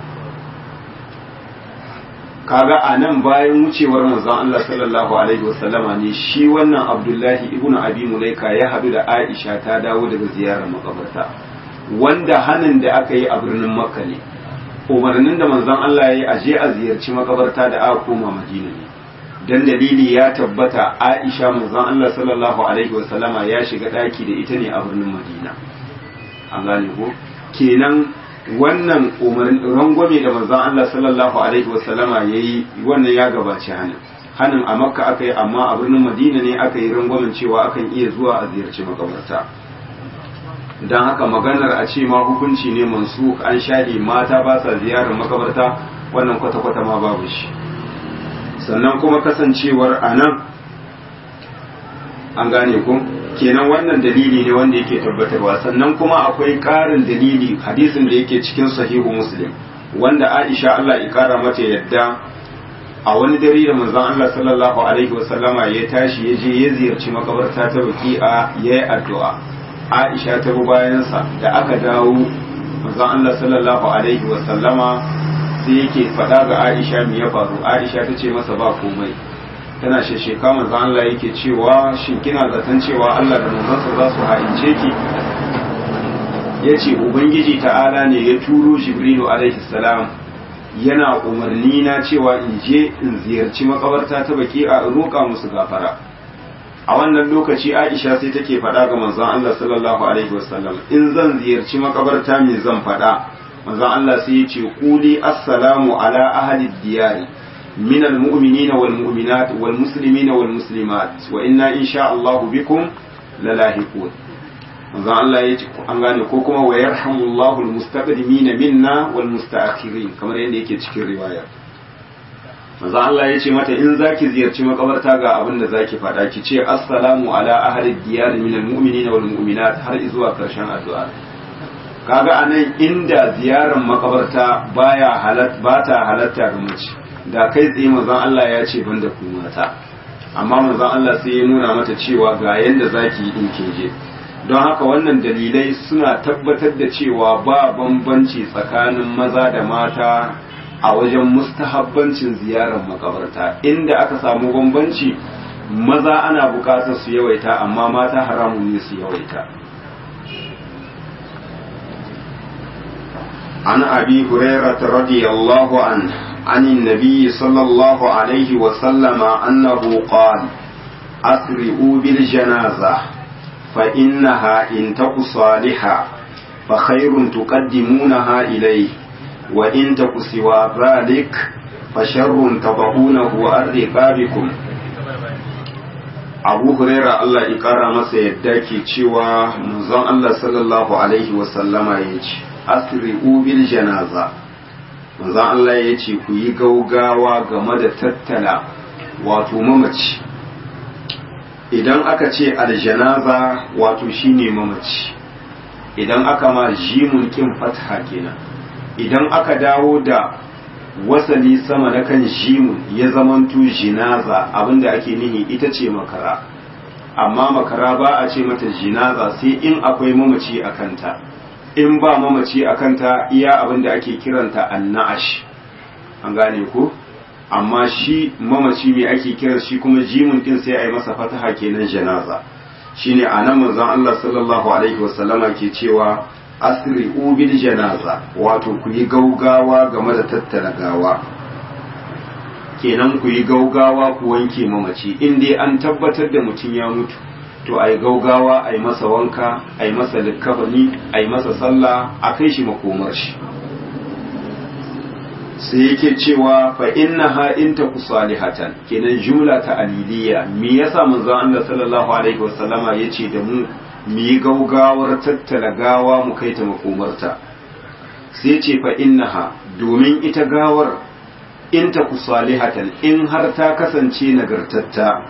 kaga a nan bayan wucewar manzon Allah sallallahu alaihi wasallama ne shi wannan Abdullahi ibnu Abi Mulaika ya hadu da Aisha ta dawo daga ziyarar makabarta wanda hanin da aka yi a birnin Makka ne umarnin da manzon Allah ya yi a je a ziyarci makabarta da aka koma Madina ne dan dalili ya tabbata Aisha manzon Allah sallallahu alaihi wasallama ya shiga daki da ita ne a birnin Madina an gane ko kenan wannan umarnin rangwame da manzon Allah sallallahu alaihi wasallama yayi wannan ya gabaci hanin hanin a Makka aka yi amma a birnin Madina ne aka yi rangwamen cewa akan iya zuwa a ziyarci makabarta dan haka maganar a ce ma hukunci ne mansu an shade mata ba sa ziyarar makabarta wannan kwata-kwata ma babu shi sannan kuma kasancewar a nan an gane ku kenan wannan dalili ne wanda yake tabbatarwa sannan kuma akwai ƙarin dalili hadisin da yake cikin sahihu muslim wanda aisha Allah ya kara mata yadda a wani dare da manzon Allah sallallahu alaihi wasallama ya tashi ya je ya ziyarci makabarta ta baki'a ya yi addu'a aisha ta bi bayansa da aka dawo manzon Allah sallallahu alaihi wasallama sai yake faɗa ga Aisha me ya faru Aisha ta ce masa ba komai tana shesheka manzo Allah yake cewa shin kina zaton cewa Allah da manzansa za su haince ki yace ubangiji ta'ala ne ya turo Jibrilu alaihi salam yana umarni na cewa in je in ziyarci makabarta ta baki a roƙa musu gafara a wannan lokaci Aisha sai take faɗa ga manzon Allah sallallahu alaihi wasallam in zan ziyarci makabarta me zan faɗa manzon Allah sai ya ce quli assalamu ala ahli diyari min almu'minina wal mu'minat wal muslimina wal muslimat wa inna insha Allah bikum lalahiqun manzon Allah ya ce an gane ko kuma wa yarhamullahu almustaqdimina minna wal mustaakhirin kamar yadda yake cikin riwaya manzon Allah ya ce mata in zaki ziyarci makabarta ga abin da zaki faɗa ki ce assalamu ala ahli diyari min almu'minina wal mu'minat har zuwa karshen addu'a kaga anan inda ziyarar makabarta baya halat ba ta halatta ga mace da kai tsaye manzon Allah ya ce banda ku mata amma manzon Allah sai ya nuna mata cewa ga yanda zaki yi din je don haka wannan dalilai suna tabbatar da cewa ba bambanci tsakanin maza da mata a wajen mustahabbancin ziyarar makabarta inda aka samu bambanci maza ana bukatar su yawaita amma mata haramun ne su yawaita عن أبي هريرة رضي الله عنه عن النبي صلى الله عليه وسلم أنه قال أسرئوا بالجنازة فإنها إن تك صالحة فخير تقدمونها إليه وإن تك سوى ذلك فشر تضعونه عن رقابكم abu huraira Allah ya kara masa yadda ke cewa manzon Allah sallallahu alaihi wasallama ya ce asri'u bil janaza manzon Allah ya ce ku yi gaugawa game da tattala wato mamaci idan aka ce aljanaza wato shine mamaci idan aka ma jimun kin fatha kenan idan aka dawo da wasali sama na kan jimun ya zamanto jinaza abinda ake nihi ita ce makara amma makara ba a ce mata jinaza sai in akwai mamaci a kanta in ba mamaci a kanta iya abinda ake kiranta anna'ash an gane ko amma shi mamaci mai ake kiran shi kuma jimun din sai a yi masa fataha kenan janaza shine anan manzon Allah sallallahu alaihi wasallama ke cewa asri'u bil janaza wato ku yi gaugawa game da tattara gawa kenan ku yi gaugawa ku wanke mamaci in dai an tabbatar da mutum ya mutu to ai gaugawa ai masa wanka ai masa likkafani ai masa sallah a kai shi makomar shi sai yake cewa fa innaha in taku salihatan kenan jumla ta aliliya me yasa manzon Allah sallallahu alaihi wasallama yace da mu mu yi gaugawar tattala gawa mu kai ta makomarta sai ce fa innaha domin ita gawar in ta ku salihatan in har ta kasance nagartatta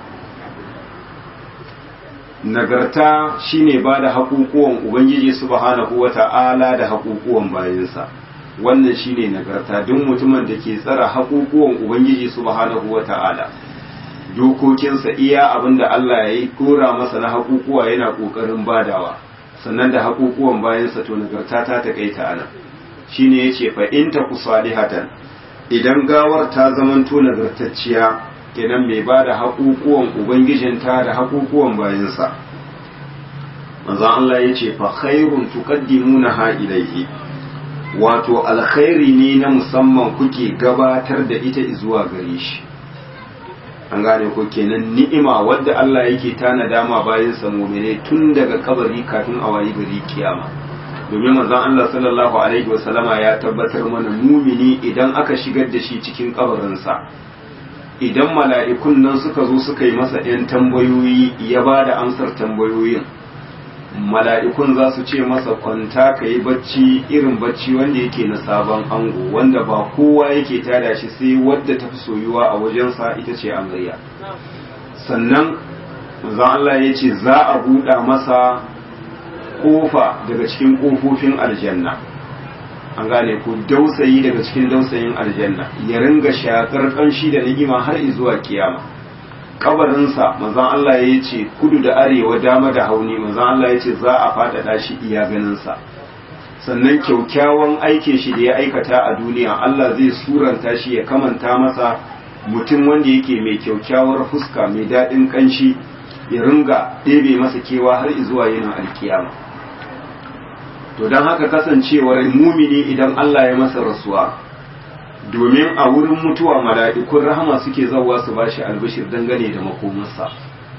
nagarta shine ba da haƙuƙuwan ubangiji subhanahu wata'ala da haƙuƙuwan bayansa wannan shine nagarta duk mutumin da ke tsara haƙuƙuwan ubangiji subhanahu wata'ala dokokinsa iya abin da Allah ya yi kora masa na haƙuƙuwa yana ƙoƙarin badawa sannan da haƙuƙuwan bayansa to nagarta ta taƙaita ana shi ne ya ce fa in ta ku salihatan idan gawar ta zamanto nagartacciya kenan mai ba da haƙuƙuwan ubangijinta da haƙuƙuwan bayansa manzon Allah ya ce fa khairun tuqaddimuna ha ilaihi wato alkhairi ne na musamman kuke gabatar da ita zuwa gare shi an gane ko kenan ni'ima wadda Allah yake tana dama bayan sa mu'mine tun daga kabari kafin a wayi gari kiyama domin manzon Allah sallallahu alaihi wasallama ya tabbatar mana mumini idan aka shigar da shi cikin kabarinsa idan mala'ikun nan suka zo suka yi masa ‘yan tambayoyi ya ba da amsar tambayoyin mala'ikun za su ce masa kwanta ka yi bacci irin bacci wanda yake na sabon ango wanda ba kowa yake tada shi sai wadda ta fi soyuwa a wajensa ita ce amarya sannan manzon Allah ya ce za a buɗa masa kofa daga cikin kofofin aljanna an gane ku dausayi daga cikin dausayin aljanna ya ringa shakar kanshi da ni'ima har zuwa kiyama kabarinsa manzon Allah ya ce kudu da arewa dama da hauni manzon Allah ya ce za a faɗaɗa shi iya ganinsa sannan kyaukyawan aikin shi da ya aikata a duniya Allah zai suranta shi ya kamanta masa mutum wanda yake mai kyaukyawar fuska mai daɗin kanshi ya ringa ɗebe masa kewa har zuwa yinin alkiyama to don haka kasancewar mumini idan Allah ya masa rasuwa domin a wurin mutuwa mala'ikun rahama suke zawa su bashi albishir dangane da makomarsa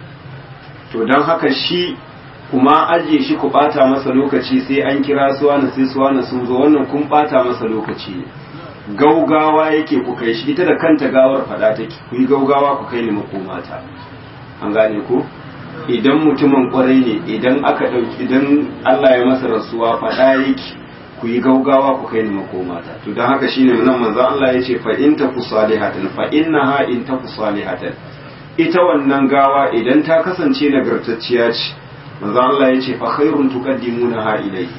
to don haka shi kuma ajiye shi ku bata masa lokaci sai an kira suwana sai suwana sun zo wannan kun bata masa lokaci gaugawa yake ku kai shi ita da kanta gawar fada take ku yi gaugawa ku kai ni makomata an gane ko idan mutumin kwarai ne idan aka ɗauki idan Allah ya masa rasuwa faɗa yake ku yi gaugawa ku kai ni makomata to don haka shine nan manzo Allah ya ce fa in taku salihatan fa innaha in taku salihatan ita wannan gawa idan ta kasance nagartacciya ce manzo Allah ya ce fa khairun tuqaddimunaha ilayhi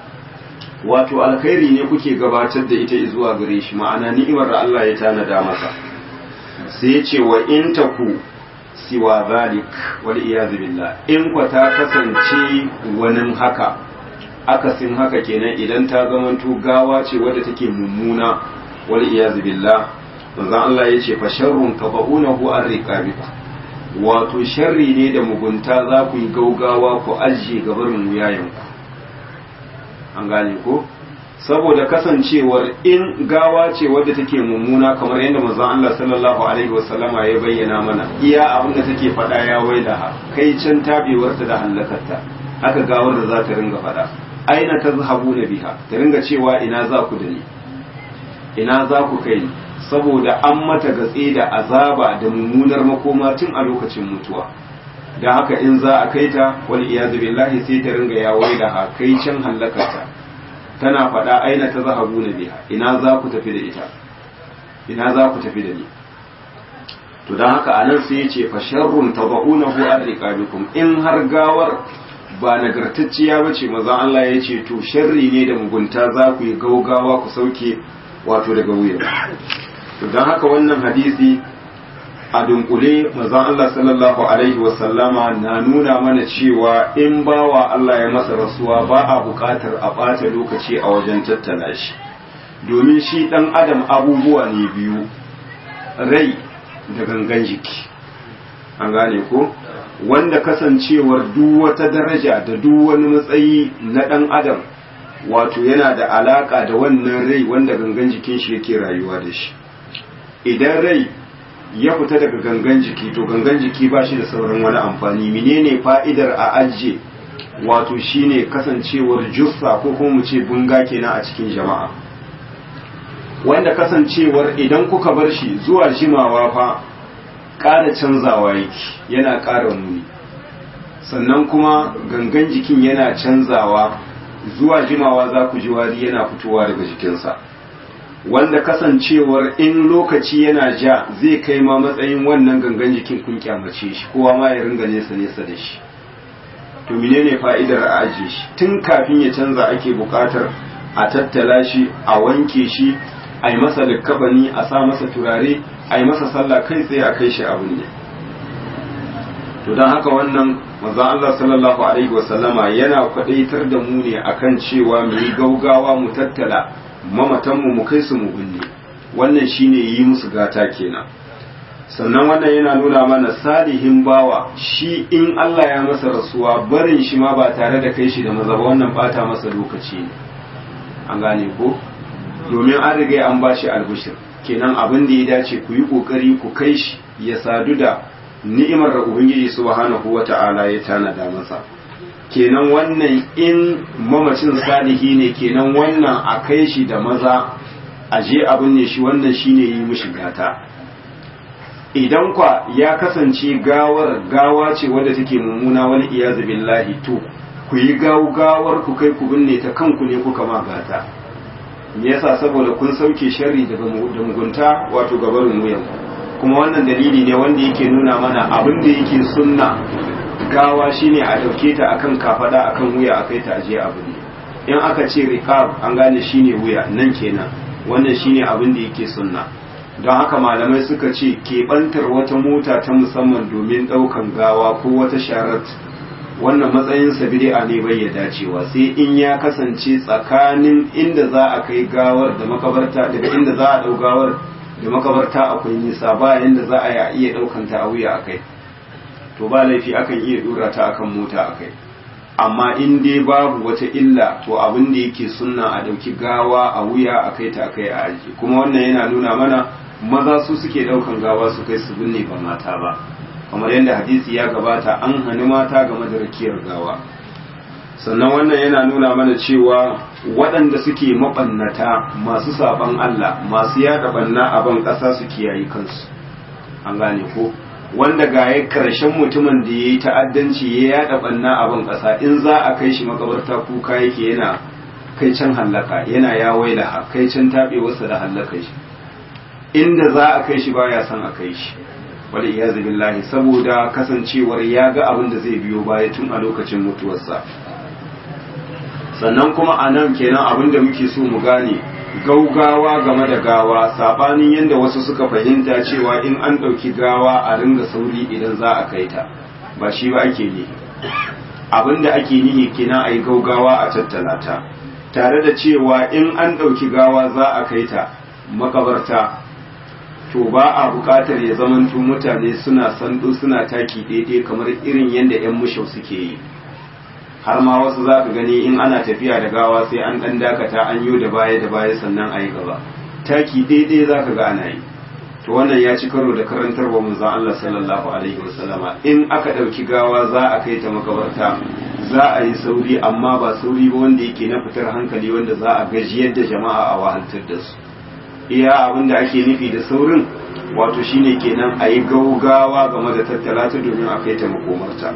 wato alkhairi ne kuke gabatar da ita zuwa gare shi ma'ana ni'imar da Allah ya tanada masa sai ya ce wa in taku siwa zalik wal iyaz billah in kwa ta kasance wani haka akasin haka kenan idan ta zamanto gawa ce wadda take mummuna wal iyaz billah manzo Allah yace fa sharrun tabaunahu an riqabikum wato sharri ne da mugunta za ku yi gaugawa ku ajiye gabarin wuyayenku an gane ko saboda kasancewar in gawa ce wadda take mummuna kamar yadda manzon Allah sallallahu alaihi wasallama ya bayyana mana iya abin da take faɗa ya waida kai can tabewarta da hallakarta haka gawar da za ta ringa faɗa aina tazhabuna biha ta ringa cewa ina za ku da ni ina za ku kai ni saboda an mata gatse da azaba da mummunar makoma tun a lokacin mutuwa da haka in za a kai ta wal iyazu billahi sai ta ringa ya waida ha kai can hallakarta tana faɗa aina ta zahabu na biya ina za ku tafi da ita ina za ku tafi da ni to don haka anan sai ya ce fa sharrun tabaunahu an riqabikum in har gawar ba nagartacciya bace maza Allah ya ce to sharri ne da mugunta za ku yi gaugawa ku sauke wato daga wuya to don haka wannan hadisi a dunkule mazan Allah sallallahu alaihi wasallama na nuna mana cewa in bawa Allah ya masa rasuwa ba a buƙatar a ɓata lokaci a wajen tattala shi domin shi ɗan adam abubuwa ne biyu rai da gangan jiki an gane ko wanda kasancewar duk wata daraja da duk wani matsayi na ɗan adam wato yana da alaƙa da wannan rai wanda gangan jikin shi yake rayuwa da shi idan rai ya fita daga gangan jiki to gangan jiki ba shi da sauran wani amfani menene fa'idar a ajiye wato shine kasancewar jussa ko kuma mu ce bunga kenan a cikin jama'a wanda kasancewar idan kuka bar shi zuwa jimawa fa ƙara canzawa yake yana ƙara muni sannan kuma gangan jikin yana canzawa zuwa jimawa za ku ji wari yana fitowa daga jikinsa wanda kasancewar in lokaci yana ja zai kai ma matsayin wannan gangan jikin kun kyamace shi kowa ma ya ringa nesa nesa da shi to menene fa'idar a ajiye shi tun kafin ya canza ake buƙatar a tattala shi a wanke shi a yi masa likkabani a sa masa turare a yi masa sallah kai tsaye a kai shi abin ne to don haka wannan manzon Allah sallallahu alaihi wasallama yana kwadaitar da mu ne akan cewa mu yi gaugawa mu tattala mamatanmu mu kai su mu binne wannan shine yi musu gata kenan sannan wannan yana nuna mana salihin bawa shi in Allah ya masa rasuwa barin shi ma ba tare da kai shi da maza ba wannan bata masa lokaci ne an gane ko domin an riga an bashi albishir kenan abin da ya dace ku yi kokari ku kai shi ya sadu da ni'imar da ubangiji subhanahu wata'ala ya tanada masa kenan wannan in mamacin salihi ne kenan wannan a kai shi da maza a je abin ne shi wannan shine yi mishi gata idan kwa ya kasance gawar gawa ce wadda take mummuna wani iyazu billahi to ku yi gawar ku kai ku binne ta kanku ne kuka ma gata me yasa saboda kun sauke sharri daga da mugunta wato gabarin wuyan kuma wannan dalili ne wanda yake nuna mana abin da yake sunna gawa shine a dauke ta akan kafada akan wuya a kai ta aje abu ne in aka ce riqab an gane shine wuya nan kenan wannan shine abin da yake sunna don haka malamai suka ce keɓantar wata mota ta musamman domin ɗaukan gawa ko wata sharat wannan matsayin bid'a ne bai ya dacewa sai in ya kasance tsakanin inda za a kai gawar da makabarta daga inda za a ɗau gawar da makabarta akwai nisa ba yanda za a iya ɗaukan ta a wuya a kai to ba laifi akan iya dora ta akan mota a kai amma in dai babu wata illa to abin da yake sunna a ɗauki gawa a wuya a kai ta kai a aji kuma wannan yana nuna mana maza su suke ɗaukan gawa su kai su binne ba mata ba kamar yadda hadisi ya gabata an hani mata game da rakiyar gawa sannan wannan yana nuna mana cewa waɗanda suke maɓannata masu saɓan Allah masu yaɗa ɓanna a ban ƙasa su kiyaye kansu an gane ko wanda ga ya karshen mutumin da ya yi ta'addanci ya yaɗa ɓanna a ban ƙasa in za a kai shi makabarta kuka yake yana kai can hallaka yana ya waila kai can taɓewarsa da hallaka shi inda za a kai shi baya son a kai shi wal iyazu billahi saboda kasancewar ya ga abin da zai biyo baya tun a lokacin mutuwarsa sannan kuma a nan kenan abin da muke so mu gane gaugawa game da gawa sabanin yadda wasu suka fahimta cewa in an ɗauki gawa a ringa sauri idan za a kai ta ba shi ba ake nihi abin da ake nihi kenan a yi gaugawa a tattala ta tare da cewa in an ɗauki gawa za a kai ta makabarta to ba a buƙatar ya zamanto mutane suna sando suna taki daidai kamar irin yadda 'yan mushau suke yi har ma wasu za ka gani in ana tafiya da gawa sai an ɗan dakata an yi da baya da baya sannan a yi gaba taki daidai za ka ga ana yi to wannan ya ci karo da karantarwa manzon Allah sallallahu alaihi wasallama in aka ɗauki gawa za a kai ta makabarta za a yi sauri amma ba sauri ba wanda yake na fitar hankali wanda za a gajiyar da jama'a a wahaltar da su iya abin da ake nufi da saurin wato shine kenan a yi gaugawa game da tattala ta domin a kai ta makomarta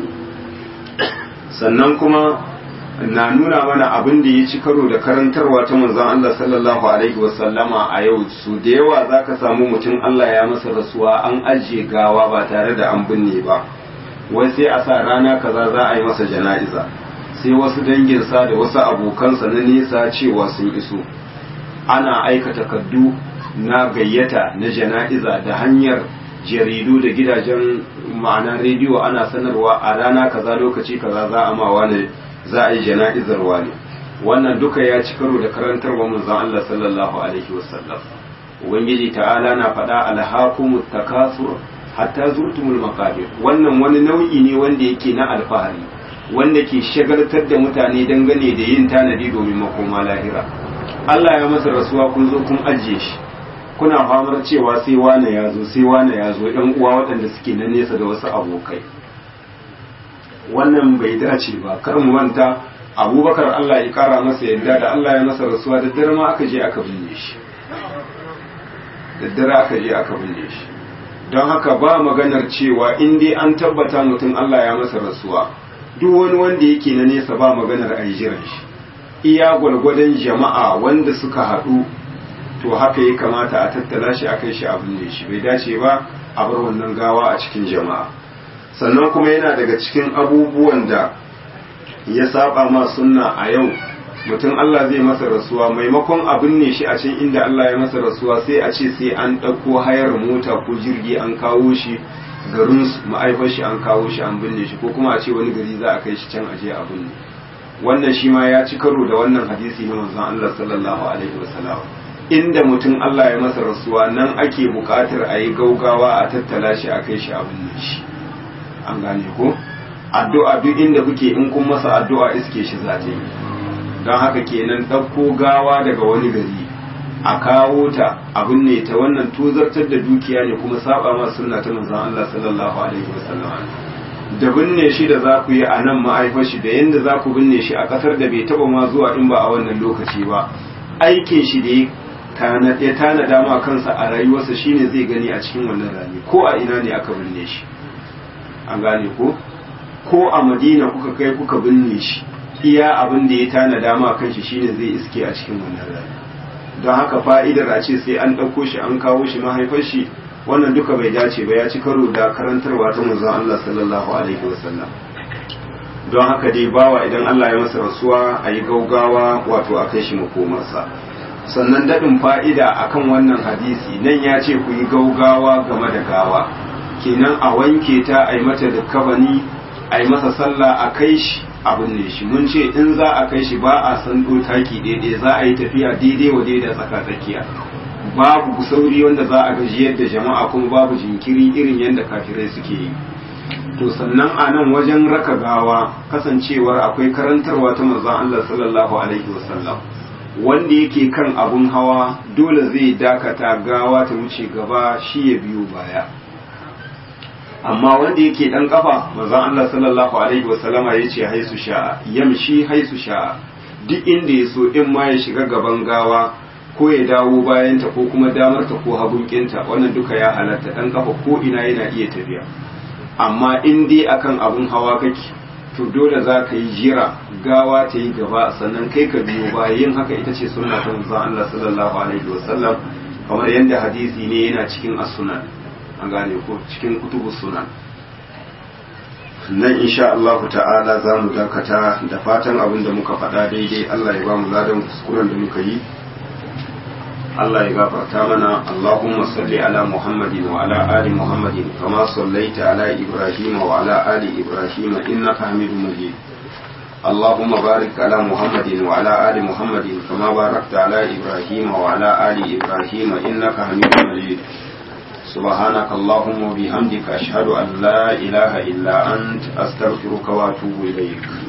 sannan kuma na nuna mana abin da ya ci karo da karantarwa ta manzon Allah sallallahu alaihi wasallama a yau su da yawa zaka samu mutum Allah ya masa rasuwa an ajiye gawa ba tare da an binne ba wai sai a sa rana kaza za a yi masa jana'iza sai wasu danginsa da wasu abokansa na nesa cewa sun iso ana aika takardu na gayyata na jana'iza da hanyar jaridu da gidajen ma'ana rediyo ana sanarwa a rana kaza lokaci kaza za a ma wani za a yi jana'izar wani wannan duka ya ci karo da karantarwa manzon Allah sallallahu alaihi wasallam ubangiji ta'ala na faɗa alhaqumut takasur hatta zurtumul maqabir wannan wani nau'i ne wanda yake na alfahari wanda ke shagaltar da mutane dangane da yin tanadi domin makoma lahira Allah ya masa rasuwa kun zo kun ajiye shi kuna famar cewa sai wane ya zo sai wane ya zo ɗan uwa waɗanda suke na nesa da wasu abokai wannan bai dace ba kar mu manta abubakar Allah ya kara masa yadda da Allah ya masa rasuwa da dare ma aka je aka binne shi da dare aka je aka binne shi don haka ba maganar cewa in dai an tabbata mutum Allah ya masa rasuwa duk wani wanda yake na nesa ba maganar a yi jiran shi iya gwalgwadon jama'a wanda suka haɗu to haka ya kamata a tattala shi a kai shi abin da shi bai dace ba a bar wannan gawa a cikin jama'a sannan kuma yana daga cikin abubuwan da ya saba ma sunna a yau mutum Allah zai masa rasuwa maimakon abin ne shi a can inda Allah ya masa rasuwa sai a ce sai an ɗauko hayar mota ko jirgi an kawo shi garin ma'aifar shi an kawo shi an binne shi ko kuma a ce wani gari za a kai shi can aje a binne wannan shi ma ya ci karo da wannan hadisi na manzon Allah sallallahu alaihi wasallam inda mutum Allah ya masa rasuwa nan ake buƙatar a yi gaugawa a tattala shi a kai shi a binne shi an gane ko addu'a duk inda kuke in kun masa addu'a iske shi za ta yi don haka kenan ɗauko gawa daga wani gari a kawo ta abin ne ta wannan tozartar da dukiya ne kuma saba ma sunna ta manzon Allah sallallahu alaihi wasallam da binne shi da za ku yi a nan ma'aifar shi da yadda za ku binne shi a ƙasar da bai taba ma zuwa in ba a wannan lokaci ba aikin shi da ya tanada ma kansa a rayuwarsa shine zai gani a cikin wannan rami ko a ina ne aka binne shi an gane ko ko a madina kuka kai kuka binne shi iya abin da ya tanada ma kanshi shine zai iske a cikin wannan rami don haka fa'idar a ce sai an ɗauko shi an kawo shi mahaifar shi wannan duka bai dace ba ya ci karo da karantarwa ta manzon Allah sallallahu alaihi wasallam don haka dai bawa idan Allah ya masa rasuwa a yi gaugawa wato a kai shi makomarsa sannan daɗin fa'ida akan wannan hadisi nan ya ce ku yi gaugawa game da gawa kenan a wanke ta a yi mata da kabani a yi masa sallah a kai shi abin ne shi mun ce in za a kai shi ba a san taki daidai za a yi tafiya daidai wa daidai tsaka tsakiya babu sauri wanda za a gaji yadda jama'a kuma babu jinkiri irin yadda kafirai suke yi to sannan a nan wajen raka gawa kasancewar akwai karantarwa ta manzon Allah sallallahu alaihi wasallam wanda yake kan abun hawa dole zai dakata gawa ta wuce gaba shi ya biyo baya amma wanda yake dan kafa manzon Allah sallallahu alaihi wasallama yace haisu sha'a yamshi haisu sha'a duk inda ya so in ma ya shiga gaban gawa ko ya dawo bayanta ko kuma damarta ko hagunkinta wannan duka ya halatta dan kafa ko ina yana iya tafiya amma in dai akan abun hawa kake to dole za ka yi jira gawa ta yi gaba sannan kai ka biyo ba yin haka ita ce sunna ta manzon Allah sallallahu alaihi wasallam kamar yadda hadisi ne yana cikin as-sunan an gane ko cikin kutubu sunan nan insha Allah ta'ala za mu dakata da fatan abin da muka faɗa daidai Allah ya ba mu ladan kuskuren da muka yi Allah ya gafarta mana Allahumma salli ala Muhammadin wa ala ali Muhammadin kama sallaita ala Ibrahim wa ala ali Ibrahim innaka Hamidum Majid اللهم بارك على محمد وعلى آل محمد كما باركت على إبراهيم وعلى آل إبراهيم إنك حميد مجيد سبحانك اللهم وبحمدك أشهد أن لا إله إلا أنت أستغفرك وأتوب إليك